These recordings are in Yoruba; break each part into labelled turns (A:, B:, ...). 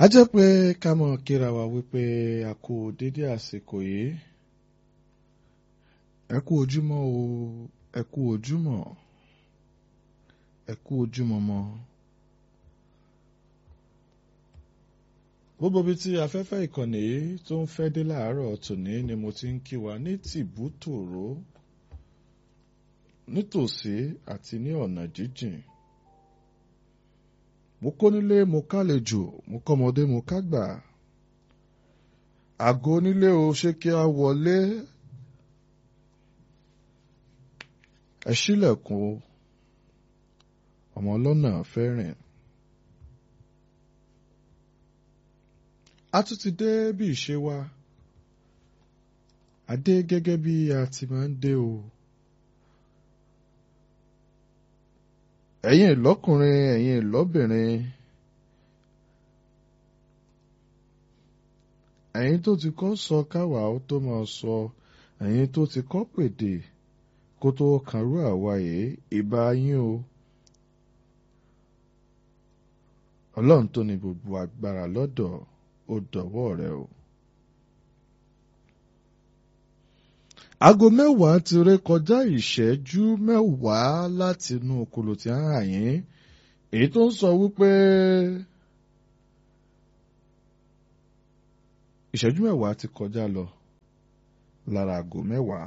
A: a jẹ́ pé ká mọ̀ kíra wa wípé a kú dédé àsìkò yìí ẹ kú ojúmọ́ o ẹ kú ojúmọ́ ẹ kú ojúmọ́ mọ́. gbogbo ibi tí afẹ́fẹ́ ìkànnì yìí tó ń fẹ́ dé láàárọ̀ tòní ni mo ti ń kí wa ní tìbútòrò nítòsí àti ní ọ̀nà jíjìn mo kó nílé mo kálejò mo kọ́mọdé mo kágbà àgọ́ onílé o ṣé kí a wọlé ẹ ṣílẹ̀kùn o ọmọ ọlọ́nà fẹ́ rìn. a tún ti dé bí ìṣe wa a dé gẹ́gẹ́ bí a ti máa ń dé o. ẹ̀yin ìlọ́kùnrin ẹ̀yin ìlọ́bìnrin ẹ̀yin tó ti kọ́ sọ káwa ó tó máa sọ ẹ̀yin tó ti kọ́ pèdè kó tó kàrú àwa yìí ìbá yín o. ọlọ́run tó ní gbogbo agbára lọ́dọ̀ ó dọ̀wọ́ rẹ o. aago mẹ́wàá ti ré kọjá ìṣẹ́jú mẹ́wàá láti inú okòlò tí a ń hàn yín èyí tó ń sọ wípé ìṣẹ́jú mẹ́wàá ti kọjá lọ lára aago mẹ́wàá.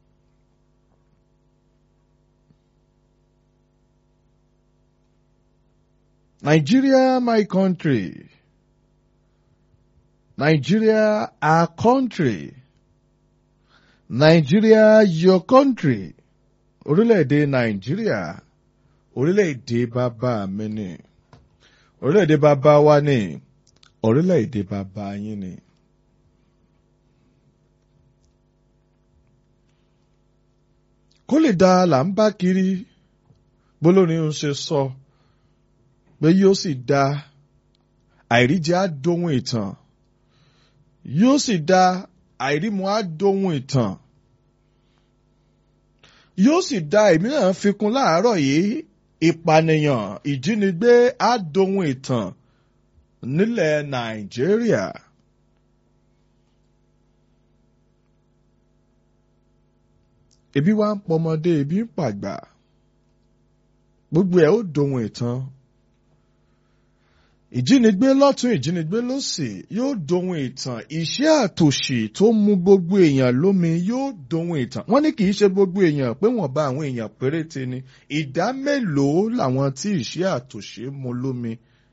A: Nigeria, my country. Nigeria, our country. Nigeria, your country. Orílẹ̀-èdè Nàìjíríà, orílẹ̀-èdè bàbá mi ni. Orílẹ̀-èdè bàbá wa ni. Orílẹ̀-èdè bàbá yín ni. Kó lè da là ń bá kiri, bólórin ń ṣe sọ, pé yóò sì da àìríjẹ á dohun ìtàn yóò sì da àìrímu á dohun ìtàn yóò sì da èmi náà fi kún láàárọ̀ yìí ìpànìyàn ìjínigbé á dohun ìtàn nílẹ̀ Nàìjíríà. ebi wá ń pọmọdé ebi ń pàgbà gbogbo ẹ̀ ó dohun ìtàn ìjínigbé lọ́tún ìjínigbé lósì yóò dohun ìtàn iṣẹ́ àtòṣì tó mú gbogbo èèyàn lómi yóò dohun ìtàn wọ́n ní kì í ṣe gbogbo èèyàn pé wọ́n bá àwọn èèyàn péréte ni ìdá mélòó làwọn tí iṣẹ́ àtòṣì mú lómi.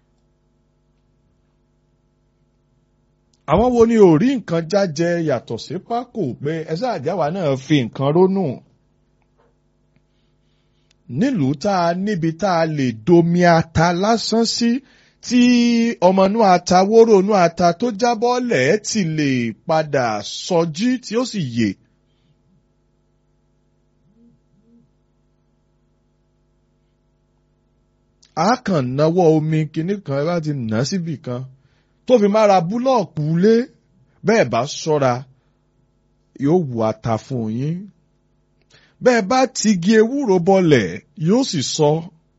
A: àwọn wo ni ò rí nǹkan jájẹ yàtọ̀ sí pákó pé ẹsẹ̀ àjáwá náà fi nǹkan rónú nílùú tá a níbi tá a lè domi ata lásán sí. Si, tí ọmọ inú ata wóró inú ata tó jábọ́ lẹ̀ ti lè padà sọjí tí ó sì yè. a kàn náwó omi kinní kan bá ti nà síbì kan tó fi mára búlọ̀kù lé bẹ́ẹ̀ bá ṣọ́ra yóò wù ata fún yín bẹ́ẹ̀ bá tigi ewúro bọlẹ̀ yóò sì sọ. So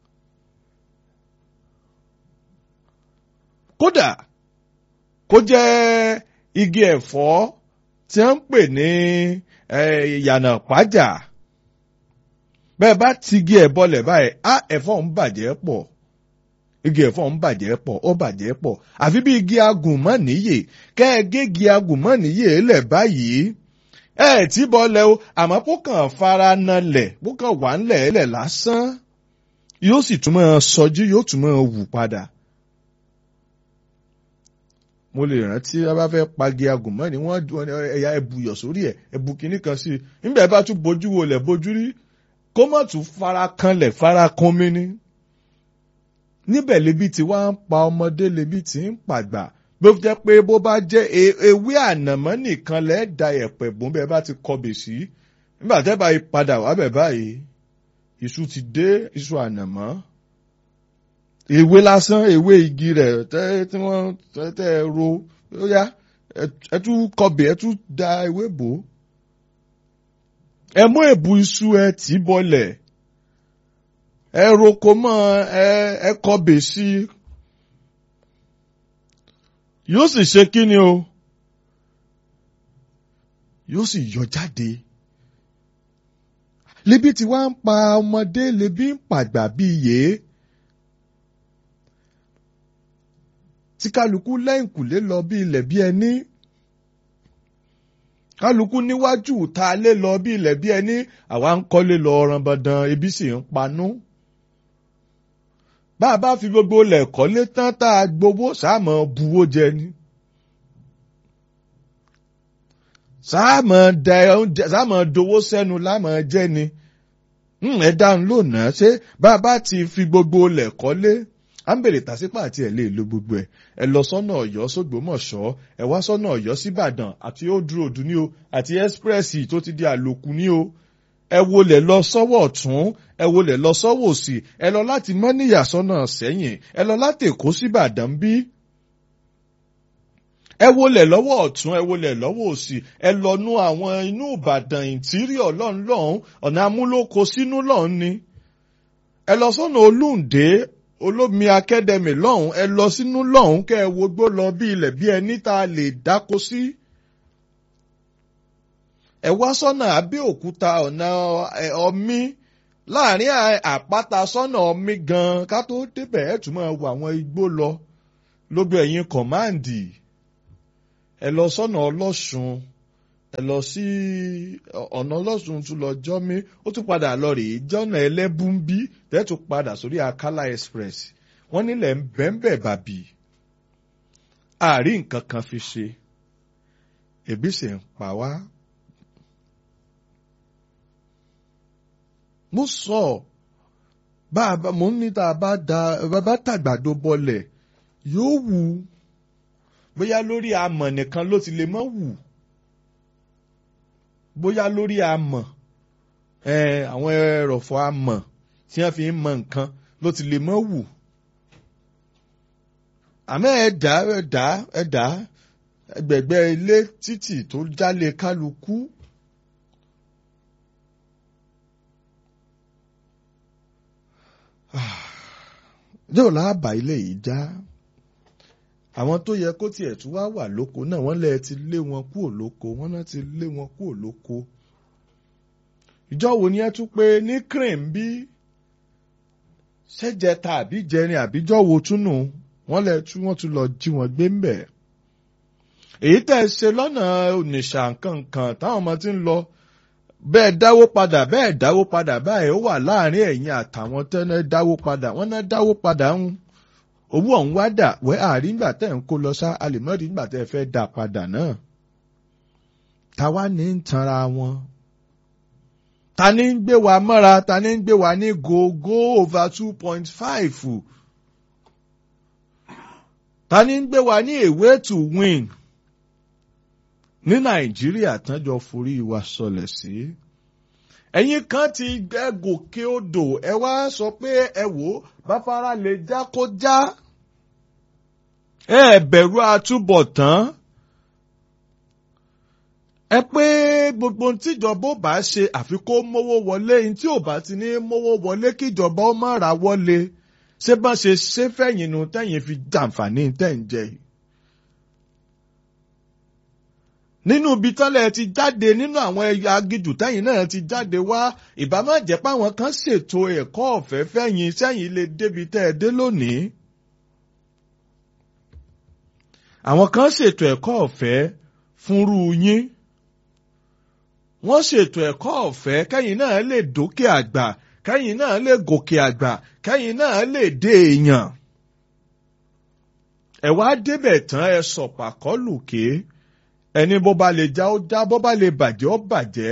A: kódà kó jẹ́ igi ẹ̀fọ́ tí wọ́n ń pè ní ìyànà pàjà bẹ́ẹ̀ bá ti igi ẹ̀ bọlẹ̀ báyìí á ẹ̀fọ́ ń bàjẹ́ pọ̀ igi ẹ̀fọ́ ń bàjẹ́ pọ̀ ó bàjẹ́ pọ̀ àfi bí igi agùnmọ́nìyè kẹ́ ẹ gégi agùnmọ́nìyè lẹ̀ báyìí ẹ tí bọ́lẹ̀ o àmọ́ kó kàn fara nalẹ̀ kó kàn wà ńlẹ̀ ẹ̀lẹ̀ lásán yóò sì tún máa sọjí yóò tún máa wù padà mo lè rántí a bá fẹ́ pagi agùnmọ́ ni wọ́n ẹ̀yà ẹ̀bùyọ̀ sórí ẹ̀ ẹ̀bù kìíní kan sí i nígbà bá tún bójú wo lẹ̀ bójú rí kó má tún fara kanlẹ̀ fara kan mi ni. níbẹ̀ lebi tí wàá ń pa ọmọdé lebi tí ń pàgbà bó jẹ́ pé bó bá jẹ́ ewé ànàmọ́ nìkan lẹ́ẹ̀ da ẹ̀pẹ̀ bùn bẹ́ẹ̀ bá ti kọbè sí nígbà tẹ́ bá padà wá bẹ̀ báyìí iṣu ti dé iṣu ànàmọ́ ewé lásán ewé igi rẹ̀ tẹ́ tí wọ́n tẹ́ ẹ ro ó yá ẹ tún kọbẹ̀ ẹ tún da ewé bò ó ẹ mú èbù iṣu ẹ tì í bọlẹ̀ ẹ roko mọ́ ẹ ẹ kọbẹ̀ sí yóò sì ṣe kí ni o yóò sì yọ jáde lebi tí wàá ń pa ọmọdé lebi ń pàgbà bíi yèé tí kálukú lẹ́yìnkùlé lọ bí ilẹ̀ bí ẹni kálukú níwájú ta lé lọ bí ilẹ̀ bí ẹni àwa ń kọ́lé lọ ọ̀ràn dandan ebi sì ń panú bá a bá fi gbogbo ilẹ̀ kọ́lé tán tá a gbowó sáàmọ̀ buwó jẹ ni. sáàmọ̀ da oúnjẹ sáàmọ̀ dowó sẹ́nu lámọ̀ jẹ́ ni. ẹ dáhùn lónàá ṣé bá a bá ti fi gbogbo ilẹ̀ kọ́lé à ń bèrè tàṣípà àti ẹ̀ lè lo gbogbo ẹ̀ ẹ lọ sọ́nà ọ̀yọ́ sógbómọ̀ṣọ́ ẹ wá sọ́nà ọ̀yọ́ síbàdàn àti old road ní o àti express tó ti di àlòkù ní o ẹ wọlé lọ sọ́wọ́ ọ̀tún ẹ wọlé lọ sọ́wọ́ òsì ẹ lọ láti mọ́níyà sọ́nà sẹ́yìn ẹ lọ láti èkó síbàdàn bí. ẹ wọlé lọ́wọ́ ọ̀tún ẹ wọlé lọ́wọ́ òsì ẹ lọ nú àwọn inú ìbàdàn ìntírìọ̀ lọ́hùn lọ́hùn ọ̀nà amúlòkọ sínú lọ́hùn ni. ẹ lọ sọ́nà olúǹdé olómi akẹ́dẹ̀mì lọ́hùn ẹ lọ sínú lọ́hùn kẹ́ ẹ wogbó lọ bí ilẹ̀ bí ẹni tá a lè dáko sí. Si ẹ wá sọ́nà Abẹ́òkúta ọ̀nà ọmí láàrin àpáta sọ́nà ọmí gan ká tó débẹ̀ ẹ̀ tún máa wo àwọn igbó lọ lóbi ẹ̀yìn kọ̀máǹdì ẹ lọ sọ́nà ọlọ́sùn ẹ lọ sí ọ̀nà ọlọ́sùn tún lọ jọ́mí ó tún padà lọ rèé jọ́nà ẹlẹ́bùnbí tẹ́ tún padà sórí Akala Express wọ́n nílẹ̀ ń bẹ́ńbẹ̀ bàbí àárín nǹkan kan fi ṣe ebi sì ń pa wá. mo sọ bá a bá mo ní tá a bá da bá tàgbàdo bọlẹ̀ yóò wù bóyá lórí amọ̀ nìkan ló ti lè mọ́ wù bóyá lórí amọ̀ àwọn ẹrọ̀fọ̀ amọ̀ tí wọ́n fi ń mọ nǹkan ló ti lè mọ́ wù àmọ́ ẹ̀dá ẹ̀dá ẹ̀dá ẹgbẹ̀gbẹ́ ilé títì tó jálè kálukú. yóò láàbà ilé yìí já àwọn tó yẹ kó tiẹ̀ tún wá wà lóko náà wọ́n lẹ́ẹ̀ ti lé wọn kúrò lóko wọ́n náà ti lé wọn kúrò lóko ìjọ wo ni ẹ tún pé ní crane bí ṣẹ́jẹta àbí jẹrin àbíjọ́ wo túnú wọ́n lẹ́ẹ̀ tún wọ́n tún lọ jí wọn gbé ń bẹ̀ èyí tẹ̀ ṣe lọ́nà ònìṣà nǹkan táwọn ọmọ ti ń lọ bẹ́ẹ̀ dáwó padà bẹ́ẹ̀ dáwó padà báyìí ó wà láàrin ẹ̀yin àtàwọn tẹ́lẹ̀ dáwó padà wọ́n náà dáwó padà ń owó ọ̀hún wá dà wẹ́ àárín nígbà tẹ́ ń kó lọ sá àlèmọ́rí nígbà tẹ́ fẹ́ dà padà náà. táwa ní ń tanra wọn. ta ni ń gbé wa mọ́ra ta ni ń gbé wa ní go go over two point five. ta ni ń gbé wa ní a way to win ní nàìjíríà tán jọ forí wa sọlẹ̀ sí. ẹ̀yin kan ti gbẹ́ gòkè odò ẹ wá sọ pé ẹ wò ó báfárá lè já kó já. ẹ bẹ̀rù àtúbọ̀tán. ẹ pé gbogbo tíjọba ó bá ṣe àfi kó mówó wọlé ní tí ò bá ti ní mówó wọlé kíjọba ó má ra wọlé ṣé bá ṣe ṣe fẹ̀yìn nu tẹ̀yìn fi jàǹfààní tẹ̀ ń jẹ yìí. nínú ibi tọ́lẹ̀ ti jáde nínú àwọn ẹ̀yà agijù tẹ́yìn náà ti jáde wá ìbámu jẹ́ páwọn kan ṣètò ẹ̀kọ́ ọ̀fẹ́ fẹ́yìn sẹ́yìn lè débi tẹ́ ẹ dé lónìí. àwọn kan ṣètò ẹ̀kọ́ ọ̀fẹ́ fúnrú yín. wọ́n ṣètò ẹ̀kọ́ ọ̀fẹ́ kẹ́yìn náà lè dókè àgbà kẹ́yìn náà lè gòkè àgbà kẹ́yìn náà lè dé èèyàn. ẹ wá débẹ̀ tán ẹ sọ̀pàkọ́ lùké ẹni bó bá lè já ó já bó bá lè bàjẹ́ ó bàjẹ́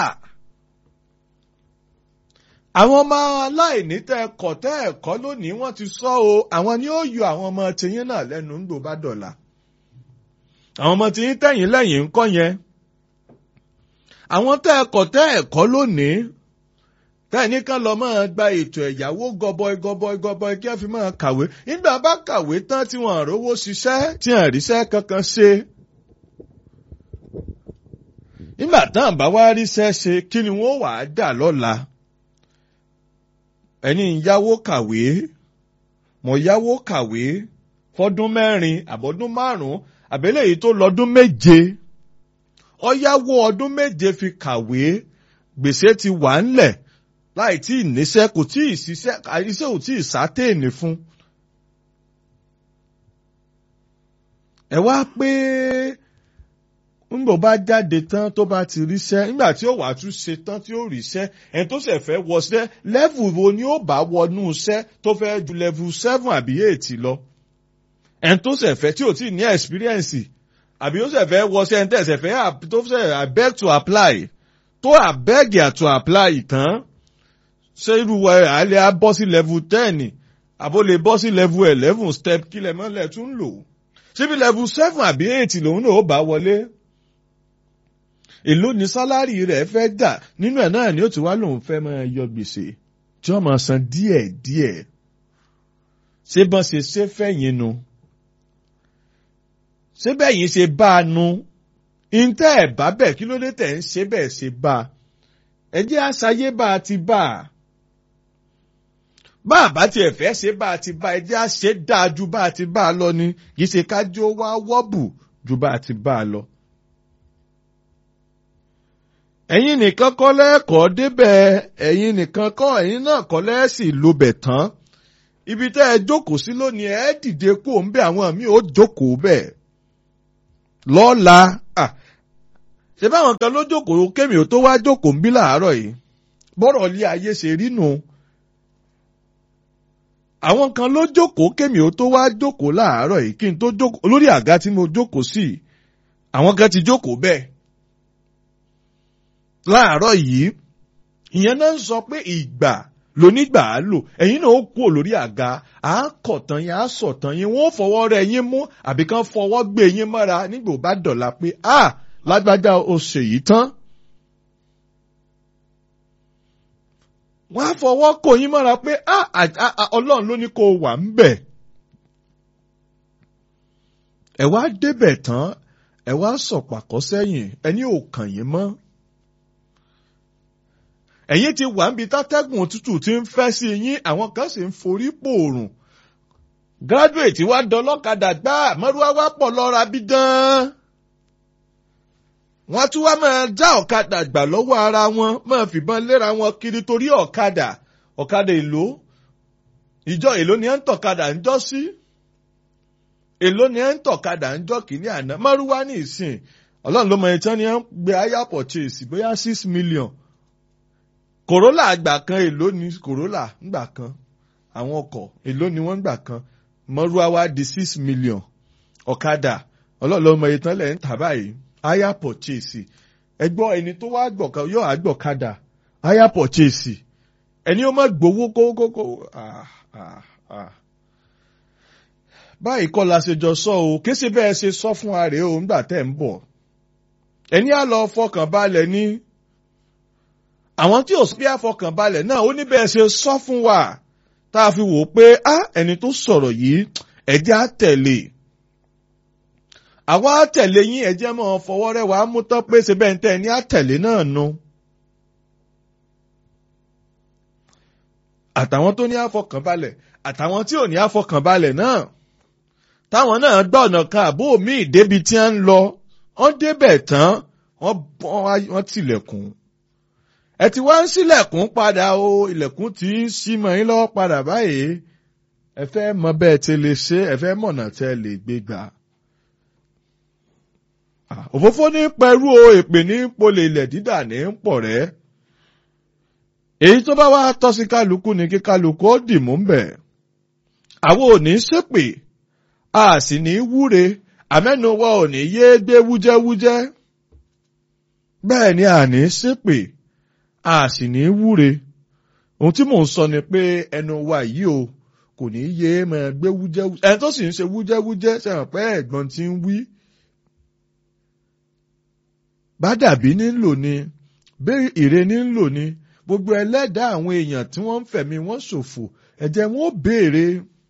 A: àwọn ọmọ aláìní tẹ ẹkọ tẹ ẹkọ lónìí wọ́n ti sọ o àwọn ni ó yọ àwọn ọmọ tiyín náà lẹ́nu ń gbò bá dọ̀la àwọn ọmọ tiyín tẹ̀yìn lẹ́yìn ńkọ́ yẹn àwọn tẹ ẹkọ tẹ ẹkọ lónìí tẹ́ẹ̀ní kan lọ máa gba ètò ẹ̀yáwó gọbọi gọbọi gọbọi kí wọ́n fi máa kàwé nígbà bá kàwé tán tí wọ́n rówó ṣiṣẹ́ tí wọ́n ríṣẹ́ kankan ṣe nígbà tán bá wá ríṣẹ́ ṣe kí ni wọ́n wàá dà lọ́la ẹni yáwó kàwé mo yáwó kàwé fọdún mẹ́rin àbọ̀dún márùn-ún àbẹ́lẹ̀ yìí tó lọ́dún méje ó yáwó ọdún méje fi kàwé gbèsè ti wà ńlẹ̀ láì tí ì níṣẹ́ kò tí ì ṣiṣẹ́ iṣẹ́ ò tí ì sátẹ́ẹ̀nì fún. ẹ wá pé ńgbò bá jáde tán tó bá ti ríṣẹ́ nígbà tí ó wàá tún ṣe tán tí ó ríṣẹ́ ẹni tó ṣẹ̀ fẹ́ wọṣẹ́ lẹ́vù wo ni ó bá wọnú iṣẹ́ tó fẹ́ ju lẹ́vù seven àbí eight lọ ẹni tó ṣẹ̀ fẹ́ tí ò tí ì ní experience àbí ó ṣẹ̀ fẹ́ wọṣẹ́ ẹni tẹ̀ ṣẹ̀ fẹ́ tó ṣẹ̀ abeg to apply tó abeg to apply tán ṣé irú àlẹ́ á bọ́ sí level ten àbó lè bọ́ sí level eleven step kílẹ̀ mọ́lẹ̀ tún lò síbi level seven àbí eight lòun náà ó bá wọlé èló ni sálárì rẹ̀ fẹ́ gbà nínú ẹ̀ náà ni ó ti wá lòun fẹ́ máa yọ gbèsè tí wọ́n máa san díẹ̀ díẹ̀ ṣé bọ́n ṣe ṣe fẹ̀yìn nu ṣé bẹ́yìn ṣe bá a nu ìǹtẹ́ ẹ̀ bá bẹ̀ kí ló dé tẹ̀ ń ṣe bẹ́ẹ̀ ṣe bá a ẹ jẹ́ àṣàyé bá a ti bá a bá a bá tiẹ̀ fẹ́ ṣe bá a ti bá a ẹ jẹ́ àṣẹ dáa ju bá a ti bá a lọ ni kì í ṣe kájọ wá wọ́bù ju bá a ti bá a lọ ẹ̀yin nìkan kọ́ lẹ́ẹ̀kọ́ débẹ̀ ẹ̀yin nìkan kọ́ ẹ̀yin náà kọ́ lẹ́ẹ̀sì lobẹ̀ tán ibi tẹ́ ẹ jókòó sí lónìí ẹ dìde kú òun bẹ́ẹ̀ àwọn míì ó jókòó bẹ́ẹ̀ lọ́la ṣé báwọn kan ló jókòó kémi ò tó wá jókòó ń bí làárọ̀ yìí bọ́rọ̀ ilé ayé ṣe rí nù àwọn kan ló jókòó kémi ò tó wá jókòó láàárọ̀ yìí kí n tó jókòó lórí àga tí mo jókòó sí àwọn kan ti jókòó bẹ́ẹ̀ láàárọ̀ yìí ìyẹn náà ń sọ pé ìgbà lónígbà á lò ẹ̀yin náà ó kú lórí àga à á kọ̀tàn yín à á sọ̀tàn yín wọ́n fọwọ́ rẹ̀ yín mú àbí kan fọwọ́ gbé yín mọ́ra nígbà ó bá dọ̀la pé a lágbájá o ṣe yìí tán. wọ́n á fọwọ́ kò yín mọ́ra pé a ọlọ́run ló ní kó o wà ń bẹ̀. ẹ wá débẹ̀ tán ẹ wá sọ̀pàkọ́ sẹ́yìn ẹni ò kàn yín mọ́ ẹ̀yin ti wà níbi tátẹ́gùn òtútù tí ń fẹ́ sí yín àwọn kan sì ń forí pòòrùn graduate wa dọlọ́kadà gbá mọ́rúwá wá pọ̀ lọ́ra bí dán. wọ́n tún wá máa já ọ̀kadà gbà lọ́wọ́ ara wọn máa fìbọn léra wọn kiri torí ọ̀kadà ọ̀kadà èlò ìjọ èlò ni ẹ̀ ń tọ̀kadà ń jọ́ sí èlò ni ẹ̀ ń tọ̀kadà ń jọ́ kìíní àná mọ́rúwá ní ìsìn ọlọ́run ló mọ ìtàn ni ẹ̀ ń gbé aya purchase bóyá six million Corolla àgbà kan èló ni Corolla ńgbà kan àwọn ọkọ̀ èló ni wọ́n ńgbà kan mọ́rúwá wá di six million ọ̀kadà ọlọ́ọ̀lọ́mọ ìtàn lẹ̀ ń tà báyìí hire purchase ẹgbọ́ ẹni tó wá gbọ̀kan yóò àgbọ̀kadà hire purchase ẹni ó má gbowó kókókó báyìí kọ́ la ṣe jọ sọ o kéṣe bẹ́ẹ̀ ṣe sọ fún ààrẹ o ńgbà tẹ̀ ń bọ̀ ẹni á lọ fọkàn balẹ̀ ní àwọn tí ò sí bí àfọkànbalẹ̀ náà ó ní bẹ́ẹ̀ ṣe sọ fún wa tá a fi wò ó pé á ẹni tó sọ̀rọ̀ yìí ẹ̀jẹ̀ á tẹ̀lé àwa á tẹ̀lé yín ẹ̀jẹ̀ mọ́ fọwọ́ rẹ̀ wá mú tán pé ṣe bẹ́ẹ̀ ń tẹ̀ ní àtẹ̀lé náà nu. àtàwọn tó ní àfọkànbalẹ̀ àtàwọn tí ò ní àfọkànbalẹ̀ náà táwọn náà gbọ́ ọ̀nà kan àbó míì débi tí wọ́n ń lọ wọ́n débẹ̀ tán wọ́n tilẹ̀kùn ẹ ti wá ń sílẹ̀kùn padà o ilẹ̀kùn tí ń ṣí mọ́ yín lọ́wọ́ padà báyìí ẹ fẹ́ mọ bẹ́ẹ̀ tí lè ṣe ẹ fẹ́ mọ̀nà tẹ́ lè gbé gbà. òfófó ní pẹ̀rú o èpè ní polè ilẹ̀ dídà ní ń pọ̀ rẹ́. èyí tó bá wá tọ́ sí kálukú ni kí kálukú ó dì mú bẹ̀. àwọn ò ní ṣépè a sì ní wúre àmẹ́nu wa ò ní yé gbé wújẹ́wújẹ́. bẹ́ẹ̀ ni a ní ṣépè a sì ní wúre ohun tí mò ń sọ ni pé ẹnu wa yìí o kò ní yé máa gbé wújẹ́wújẹ́ ẹni tó sì ń ṣe wújẹ́wújẹ́ sẹ́wọ̀n pé ẹ̀gbọ́n ti ń wí. bádàbí nílò ni bẹ́ẹ̀ ìre nílò ni gbogbo ẹlẹ́dàá àwọn èèyàn tí wọ́n ń fẹ̀mí wọn ṣòfò ẹ̀jẹ̀ wọn ó béèrè.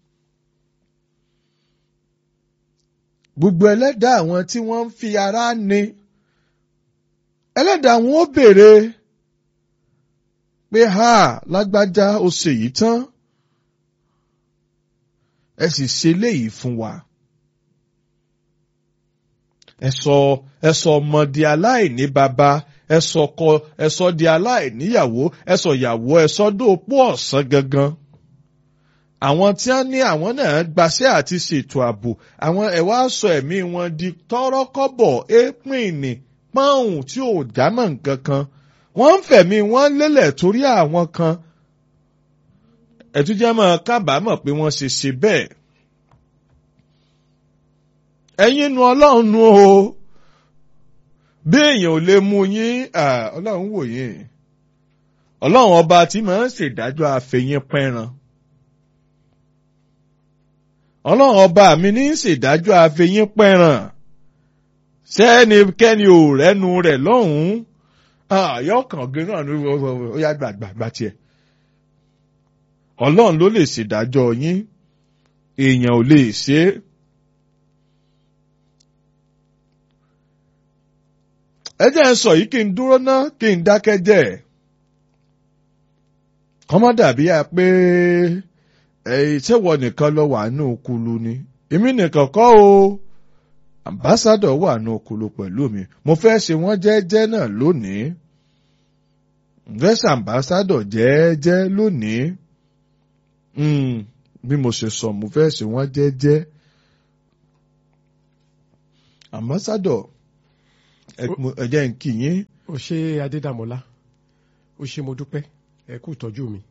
A: gbogbo ẹlẹ́dàá àwọn tí wọ́n ń fi ara ní ẹlẹ́dàá wọn ó béèrè pé ha lágbájá o ṣe yìí tán ẹ sì ṣe léyìí fún wa ẹ sọ ẹ sọ ọmọ di aláìní bàbá ẹ sọ ọkọ ẹ sọ di aláìníyàwó ẹ sọ ìyàwó ẹ sọ dóòpó ọ̀sán gangan àwọn tí wọ́n ní àwọn náà gbaṣẹ́ àti ṣètò ààbò àwọn ẹ wá sọ ẹ̀mí wọn di tọ́rọ́kọ́bọ̀ éèpìnì pọ́ùn tí ò jámọ́ nǹkan kan wọ́n ń fẹ̀mí wọn lélẹ̀ torí àwọn kan ẹ̀túnjẹ́ máa kábàámọ̀ pé wọ́n ṣe ṣe bẹ́ẹ̀ ẹ̀yin nu ọlọ́run nu o bí èèyàn ò lè mú yín ọlọ́run wò yín ọlọ́run ọba tí máa ń ṣèdájọ́ àfẹ̀yìn pẹ́ran ọlọ́run ọba mi ní ṣèdájọ́ àfẹ̀yìn pẹ́ran sẹ́nikẹ́ni ò rẹ́nu rẹ̀ lọ́hùn-ún àyọkàn gé náà ní ó yá gbàgbàgbà tiẹ̀ ọlọ́run ló lè ṣèdájọ́ yín èèyàn ò lè ṣe é. ẹ jẹ́ ń sọ yìí kí n dúró ná kí n dákẹ́ jẹ́ kọ́mọ́ dàbí à pé ìṣèwọ nìkan lọ wà nù kulu ni èmi nìkan kọ́ o ambassadọ̀ wà nù kulu pẹ̀lú mi mo fẹ́ ṣe wọ́n jẹ́jẹ́ náà lónìí fẹ́ ṣe ambassadọ̀ jẹ́jẹ́ lónìí bí mo ṣe sọ mo fẹ́ ṣe wọ́n jẹ́jẹ́ ambassadọ̀ ẹ jẹ́ n kí yín.
B: o ṣe adédàmọ́lá o ṣe mo dúpẹ́ ẹ kú ìtọ́jú mi.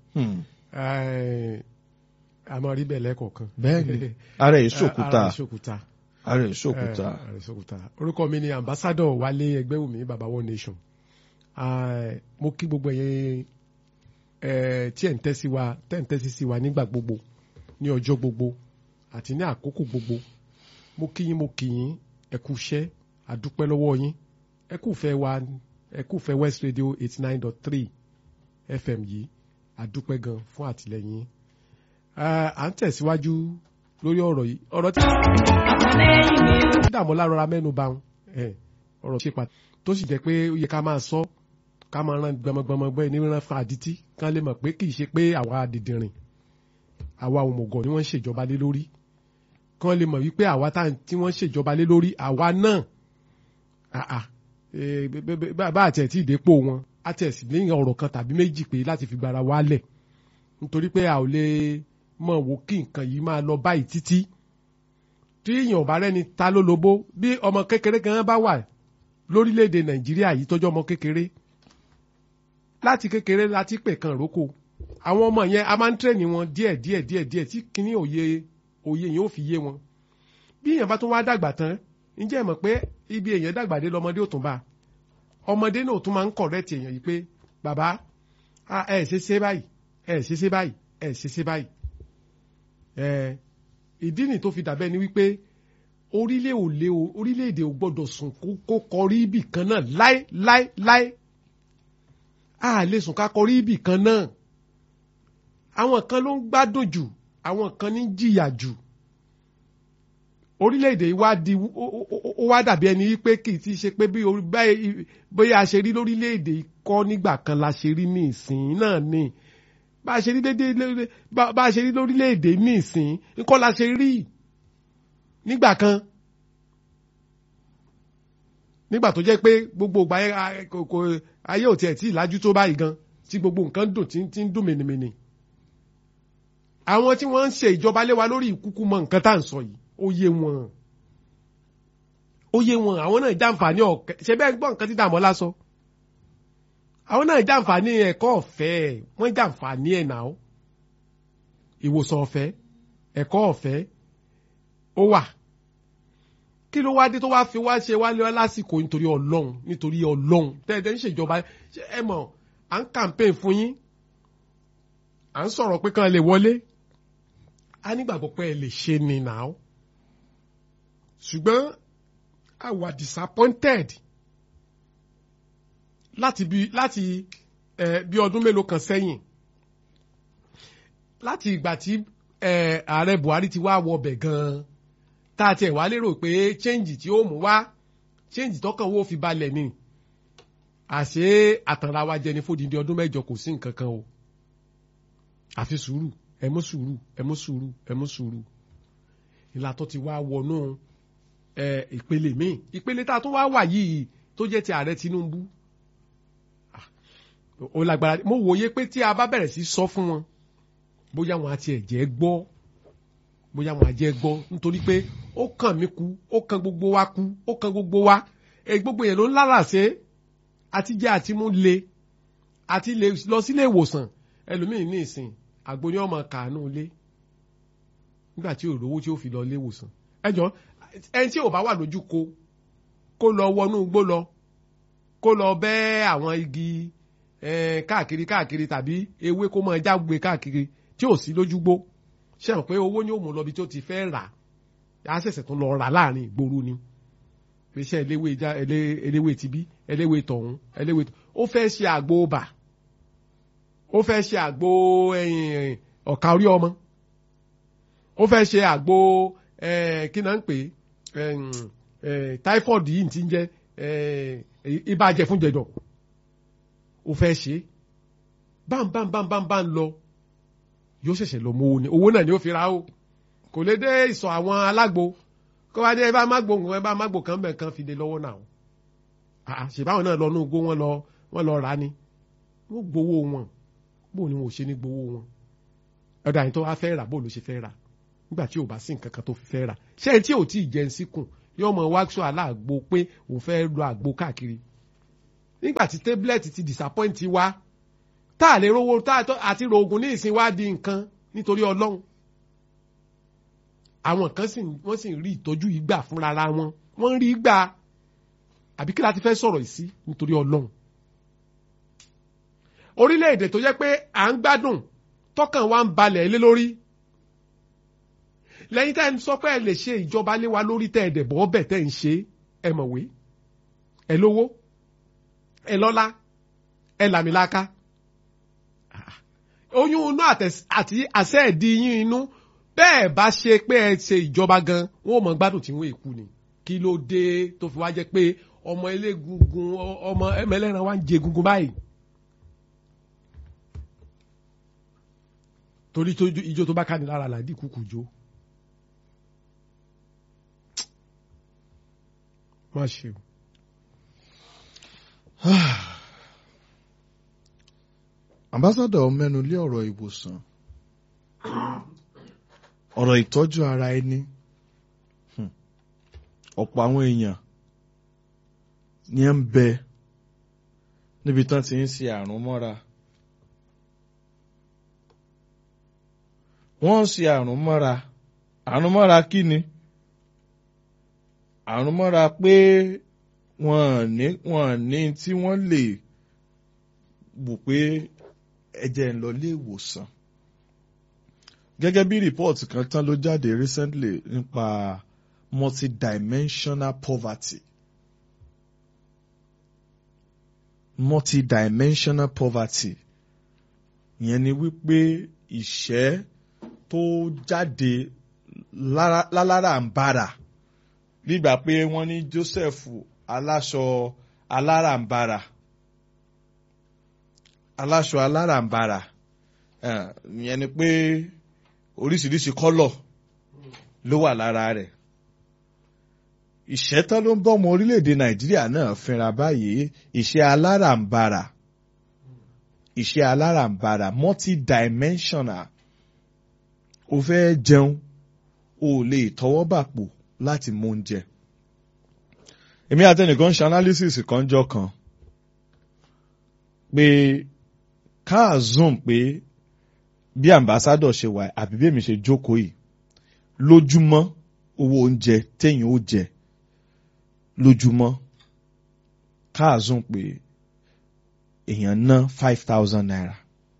B: a máa rí bẹ́ẹ̀ lẹ́kọ̀ọ̀kan.
A: bẹ́ẹ̀ni ara ìṣòkúta
B: ara ìṣòkúta.
A: ara ìṣòkúta.
B: ara ìṣòkúta. orúkọ mi ni ambassador wálé ẹgbẹ́wùmí baba one nation. mo kí gbogbo ẹ̀yin tí ẹ̀ ń tẹ́sí wa tẹ́ ń tẹ́sí sí wa nígbà gbogbo ní ọjọ́ gbogbo àti ní àkókò gbogbo mo kí yín mo kí yín ẹ kú iṣẹ́ àdúpẹ́ lọ́wọ́ yín ẹ kú fẹ́ wa ẹ kú fẹ́ West Radio eighty nine dot three FM yìí àdúpẹ́ gan fún àtìlẹ́yìn à ń tẹ̀síwájú lórí ọ̀rọ̀ yìí ọ̀rọ̀ tí dààmú lárọra mẹ́nu bà ń ọ̀rọ̀ ṣe pàtàkì tó sì jẹ́ pé ó yẹ ká máa sọ ká máa ran gbọmọgbọmọ gbọ́ ní ran fún àdítí kán lè mọ̀ pé kì í ṣe pé àwa àdìdìrìn àwa òmùgọ̀ ni wọ́n ń ṣèjọba lé lórí kán lè mọ̀ wípé àwa tí wọ́n ń ṣèjọba lé lórí àwa náà bá àti ẹ̀ tí ìdépò wọn àti ẹ̀ sì ní ọ̀rọ̀ kan tàbí méjì pé láti fi gbára wálẹ̀ nítorí pé a ò lè mọ̀ wò kí nǹkan yìí máa lọ báyìí títí tí èèyàn bá rẹ́ni ta ló lobó bí ọmọ kékeré kan bá wà lórílẹ̀‐èdè nàìjíríà yìí tọ́jú ọmọ kékeré láti kékeré láti pè kan rókò àwọn ọmọ yẹn a máa ń tẹ̀lé wọn díẹ̀ díẹ̀ díẹ̀ díẹ̀ tí kíní òye òye yẹn ò fi yé wọn bí èèyàn bá tún wá dàgbà tán ǹjẹ́ ẹ mọ̀ pé ibi èèyàn dàgbà dé lọ́mọdé ò tún bá ọmọdé náà tún máa ń kọ̀rẹ́tì èèyàn yìí pé bàbá ẹ ṣe ṣe báyìí ẹ ṣe ṣe báyìí ẹ ṣe ṣe báyìí ẹ ìdí nì tó fi dàbẹ́ ni wípé orílẹ̀ òlé o orílẹ̀-èdè ò gbọ́dọ̀ sùn kó kọrí ibì kan náà láé láé láé a lè sùn ká kọrí ibì kan náà àwọn kan ló ń gbádùn jù àwọn kan ní jìyà jù orílẹ̀-èdè wa di ó wá dàbí ẹni wípé kì í ti ṣe pé bí bóyá a ṣe rí lórílẹ̀-èdè kọ́ nígbà kan la ṣe rí ní ìsìn náà ni bá a ṣe rí dédé bá a ṣe rí lórílẹ̀-èdè ní ìsìn nǹkan la ṣe rí nígbà kan nígbà tó jẹ́ pé gbogbo ìgbà ayé ò tiẹ̀ tí ìlàjú tó báyìí gan tí gbogbo nǹkan dùn tí ń dùn mìnìmìnì àwọn tí wọ́n ń ṣe ìjọba lé wa lórí ìkúkú mọ nǹkan tá à ń sọ yìí ó yé wọn ó yé wọn àwọn náà jàǹfààní ọ̀kẹ́ ṣe bẹ́ẹ̀ gbọ́ nǹkan tí Dàmọ́lá sọ àwọn náà jàǹfààní ẹ̀kọ́ ọ̀fẹ́ wọ́n jàǹfààní ẹ̀ náà ìwòsàn ọ̀fẹ́ ẹ̀kọ́ ọ̀fẹ́ ó wà kí ló wá dé tó wá fi wá ṣe wá lé wá lásìkò nítorí ọlọ́run nítorí ọlọ́run tẹ́ẹ̀tẹ́ ń ṣèjọba ẹ mọ̀ à ń campaign fún yín à ń sọ̀rọ̀ pé kàn lè wọlé a nígbàgbọ́ pé ẹ lè ṣe ni náà ṣùgbọ́n a wà disappointed láti bí láti ẹ bí ọdún mélòó kan sẹ́yìn láti ìgbà tí ẹ ààrẹ Buhari ti wá wọbẹ̀ gan-an tá a tiẹ̀ wá lérò pé change tí ó mú wá change tọkàn wo fi balẹ̀ ni àṣé àtàrà wa jẹ ní fódìdí ọdún mẹ́jọ kò sí nǹkan kan o àfi sùúrù ẹ mú sùúrù ẹ mú sùúrù ẹ mú sùúrù ìlà tó ti wá wọnú ẹ, ìpele míì ìpele tá a tún wá wà yìí tó jẹ́ ti ààrẹ Tinubu Ah, ó lágbára mo wòye pé tí a bá bẹ̀rẹ̀ sí sọ fún wọn bóyá wọn àti ẹ̀jẹ̀ gbọ́ bóyá wọn àjẹ́ gbọ́ nítorí pé ó kàn mí kú ó kàn gbogbo wa kú ó kàn gbogbo wa èyí gbogbo yẹn ló ń lára ṣe àti jẹ́ àti mú le àti lè lọ sílé ìwòsàn ẹlòmíì ní ìsìn àgbo ni ọmọ kàánú ilé nígbà tí òrówó tí ó fi lọ ilé ìwòsàn ẹjọ ẹni tí ò bá wà lójú ko kó lọ wọnú igbó lọ kó lọ bẹ́ àwọn igi eh, káàkiri káàkiri tàbí ewé kó máa jágbe káàkiri tí ò sí lójúgbó ṣe hàn pé owó ni ó mú lọ bí tó ti fẹ́ rà á ṣẹ̀ṣẹ̀ tún lọ rà láàrin ìgboro ni iṣẹ́ eléwé já elé- eléwé tibí eléwé tọ̀hún eléwé tọ̀ ó fẹ́ ṣe àgbo bà ó fẹ́ ṣe àgbo ẹ̀yìn ọ̀ka orí ọmọ ó fẹ́ ṣe àgbo eh, kí náà ń pè é ẹ̀yìn, eh, typhoid yìí ti ń jẹ́ eh, ibà jẹ̀fúnjẹ̀dọ̀ ó fẹ́ ṣe bámbámbámbámbá ń lọ yóò ṣẹ̀ṣẹ̀ lọ mọ owó ni owó náà ni ó fi ra ó kò lè dé ìsọ̀ àwọn alágbo kó bá dé ẹ bá má gbóhùn ẹ bá má gbò kán bẹ̀ kan fi dé lọ́wọ́ náà àà ṣèbáwọn náà lọ nú igbó wọn lọ wọn lọ rà ni wọn gbowó wọn bó ni wọn ò ṣe ní gbowó wọn ọ̀dà yìí tó wá fẹ́ rà bó ló ṣe fẹ́ rà nígbà tí ò bá sí nǹkan kan tó fi fẹ́ rà ṣé ẹni tí ò tí ì jẹun síkùn yóò mọ wáṣọ aláàgbo pé òun fẹ́ lo àgbo káàkiri nígbà tí tablet ti disappoint wa tá a lè rówó tá a tó- àti rògùn ní ìsìn wá di nǹkan nítorí ọlọ́run àwọn kan sì wọ́n sì ń rí ìtọ́jú yìí gbà fúnra ra wọn wọ́n ń rí gbà àbí kí la ti fẹ́ sọ̀rọ̀ yìí sí nítorí ọlọ́run orílẹ̀-èdè tó jẹ́ pé à ń gbádùn tọkàn wa ń balẹ̀ lé lórí lẹ́yìn tá ẹ sọ pé ẹ lè ṣe ìjọba lé wa lórí tẹ́ ẹ dẹ̀ bọ́ ọbẹ̀ tẹ́ ẹ ń ṣe ẹ mọ̀wé ẹ lówó ẹ lọ́lá ẹ làmìlaka oyún inú àtẹ̀s- àti àṣẹ ẹ̀dí yín inú bẹ́ẹ̀ bá ṣe pé ẹ ṣe ìjọba gan wọn ò mọ̀ gbádùn tí wọ́n èkú ni kí ló dé tó fi wá jẹ́ pé ọmọ elégungun ọ- ọmọ ẹmẹlẹ́ran wa ń jẹ egungun báyìí. torí tó ijó tó bá ká ní lára làdí kúkú jó. má ṣe o.
A: ambassadọ mẹ́nu lé ọ̀rọ̀ ìwòsàn ọ̀rọ̀ ìtọ́jú ara ẹni Hmm. ọ̀pọ̀ àwọn èèyàn ní ẹ ń bẹ níbi tán ti ń ṣe àrùn mọ́ra wọ́n ń ṣe àrùn mọ́ra àrùn mọ́ra kí ni àrùn mọ́ra pé wọ́n ní wọ́n ní tí wọ́n lè wò pé ẹ̀jẹ̀ ń lọ ilé ìwòsàn gẹ́gẹ́ bí rìpọ́ọ̀tì kan tán ló jáde recently nípa multidimensional poverty multidimensional poverty ìyẹn ni wípé ìṣẹ́ tó jáde lára- láláràǹbarà nígbà pé wọ́n ní Joseph aláṣọ aláràǹbarà aláṣọ aláràǹbarà eh, ìyẹn ni pé oríṣiríṣi kọ́lọ̀ ló wà lára rẹ̀ ìṣẹ́tán ló ń bọ́ ọmọ orílẹ̀-èdè Nàìjíríà náà fínra báyìí ìṣẹ́ aláràǹbarà ìṣẹ́ aláràǹbarà multidimensional o fẹ́ jẹun o ò lè tọwọ́ bàpò láti mú oúnjẹ èmi àtẹnìkan ṣe analysis kan jọ kan pé káà zoom pé bí ambassador ṣe wà àbí bí èmi ṣe jókòó yìí lójúmọ́ owó oúnjẹ téèyàn ó jẹ lójúmọ́ káà zoom pé èèyàn ná five thousand naira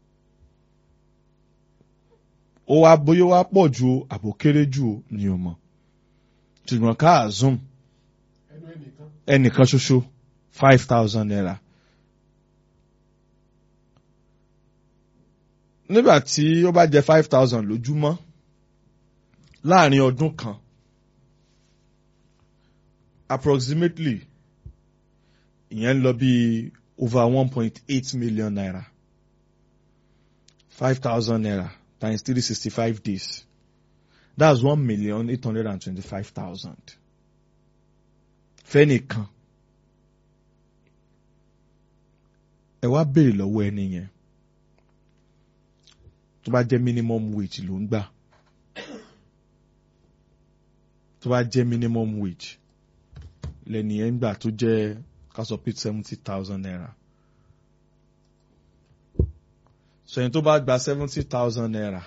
A: ó wá bóyá wá pọ̀ ju o àbò kéré jù o ni o mọ̀ ṣùgbọ́n káà zoom
B: ẹnu ẹnìkan.
A: ẹnìkan ṣoṣo five thousand naira. nígbà tí ó bá jẹ five thousand lójúmọ́ láàrin ọdún kan approximately ìyẹn ń lọ bí over one point eight million naira five thousand naira times three sixty five days that's one million eight hundred and twenty-five thousand fẹ́nìkan ẹ wá béèrè lọ́wọ́ ẹni yẹn tó bá jẹ́ minimum wage ló ń gbà tó bá jẹ́ minimum wage lẹ́ni yẹn ń gbà tó jẹ́ ká sọ pé seventy thousand naira sọyìn tó bá gba seventy thousand naira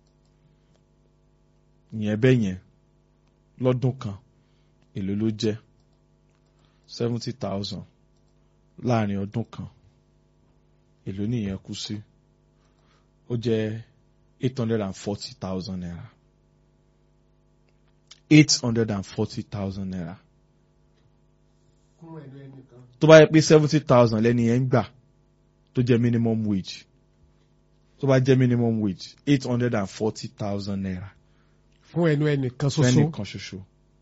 A: ìyẹn bẹ́ẹ̀ yẹn lọ́dún kan èló ló jẹ́ seventy thousand láàrin ọdún kan èló nìyẹn kú sí ó jẹ́ eight hundred and forty thousand naira eight hundred and forty thousand naira tó bá yẹ pé seventy thousand lẹ́ni yẹn ń gbà tó jẹ́ minimum wage tó bá jẹ́ minimum wage eight hundred and forty thousand naira
B: fún ẹnu ẹnìkan ṣoṣo
A: fẹ́nìkan ṣoṣo.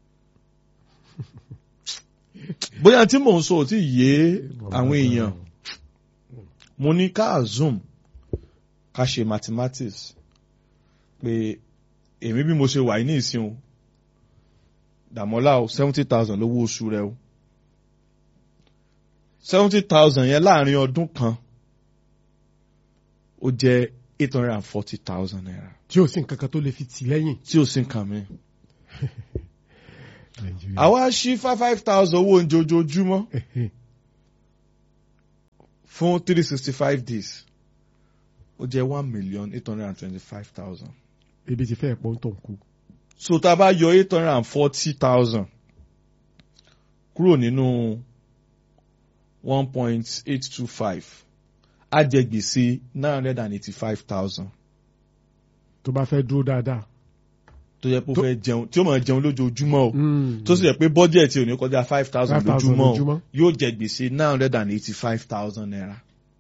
A: bóyá tí mò ń sọ ò tí yé àwọn èèyàn mo ní ká zoom ká ṣe mathematics pé èmi bí mo ṣe wà ní ìsìn o dàmọ́lá o seventy thousand lówó oṣù rẹ o seventy thousand yẹn láàrin ọdún kan ó jẹ́ eight hundred and forty thousand naira
B: tí ó sì nǹkan kan tó lè fi tì lẹ́yìn.
A: tí ò sí nǹkan mi. àwa ṣí five five thousand owó oúnjẹ ojoojúmọ́ fún three sixty five days ó jẹ́ one million eight hundred and twenty five thousand.
B: ebi ti fẹ́ pọ́n tó ń kú.
A: so tá a bá yọ eight hundred and forty thousand kúrò nínú one point eight two five á jẹ gbèsè nine hundred and eighty five thousand
B: tó bá fẹ́ dúró dáadáa.
A: tó yẹ pé ó
B: Tó-
A: fẹ́ jẹun tí ó máa jẹun lójoojúmọ́ o
B: Mm.
A: tó sì yẹ pé bọ́jẹ̀tì ò ní kọjá five thousand
B: 5,000
A: lójúmọ́ o
B: lójúmọ́.
A: yóò jẹ gbèsè nine hundred and eighty five thousand naira.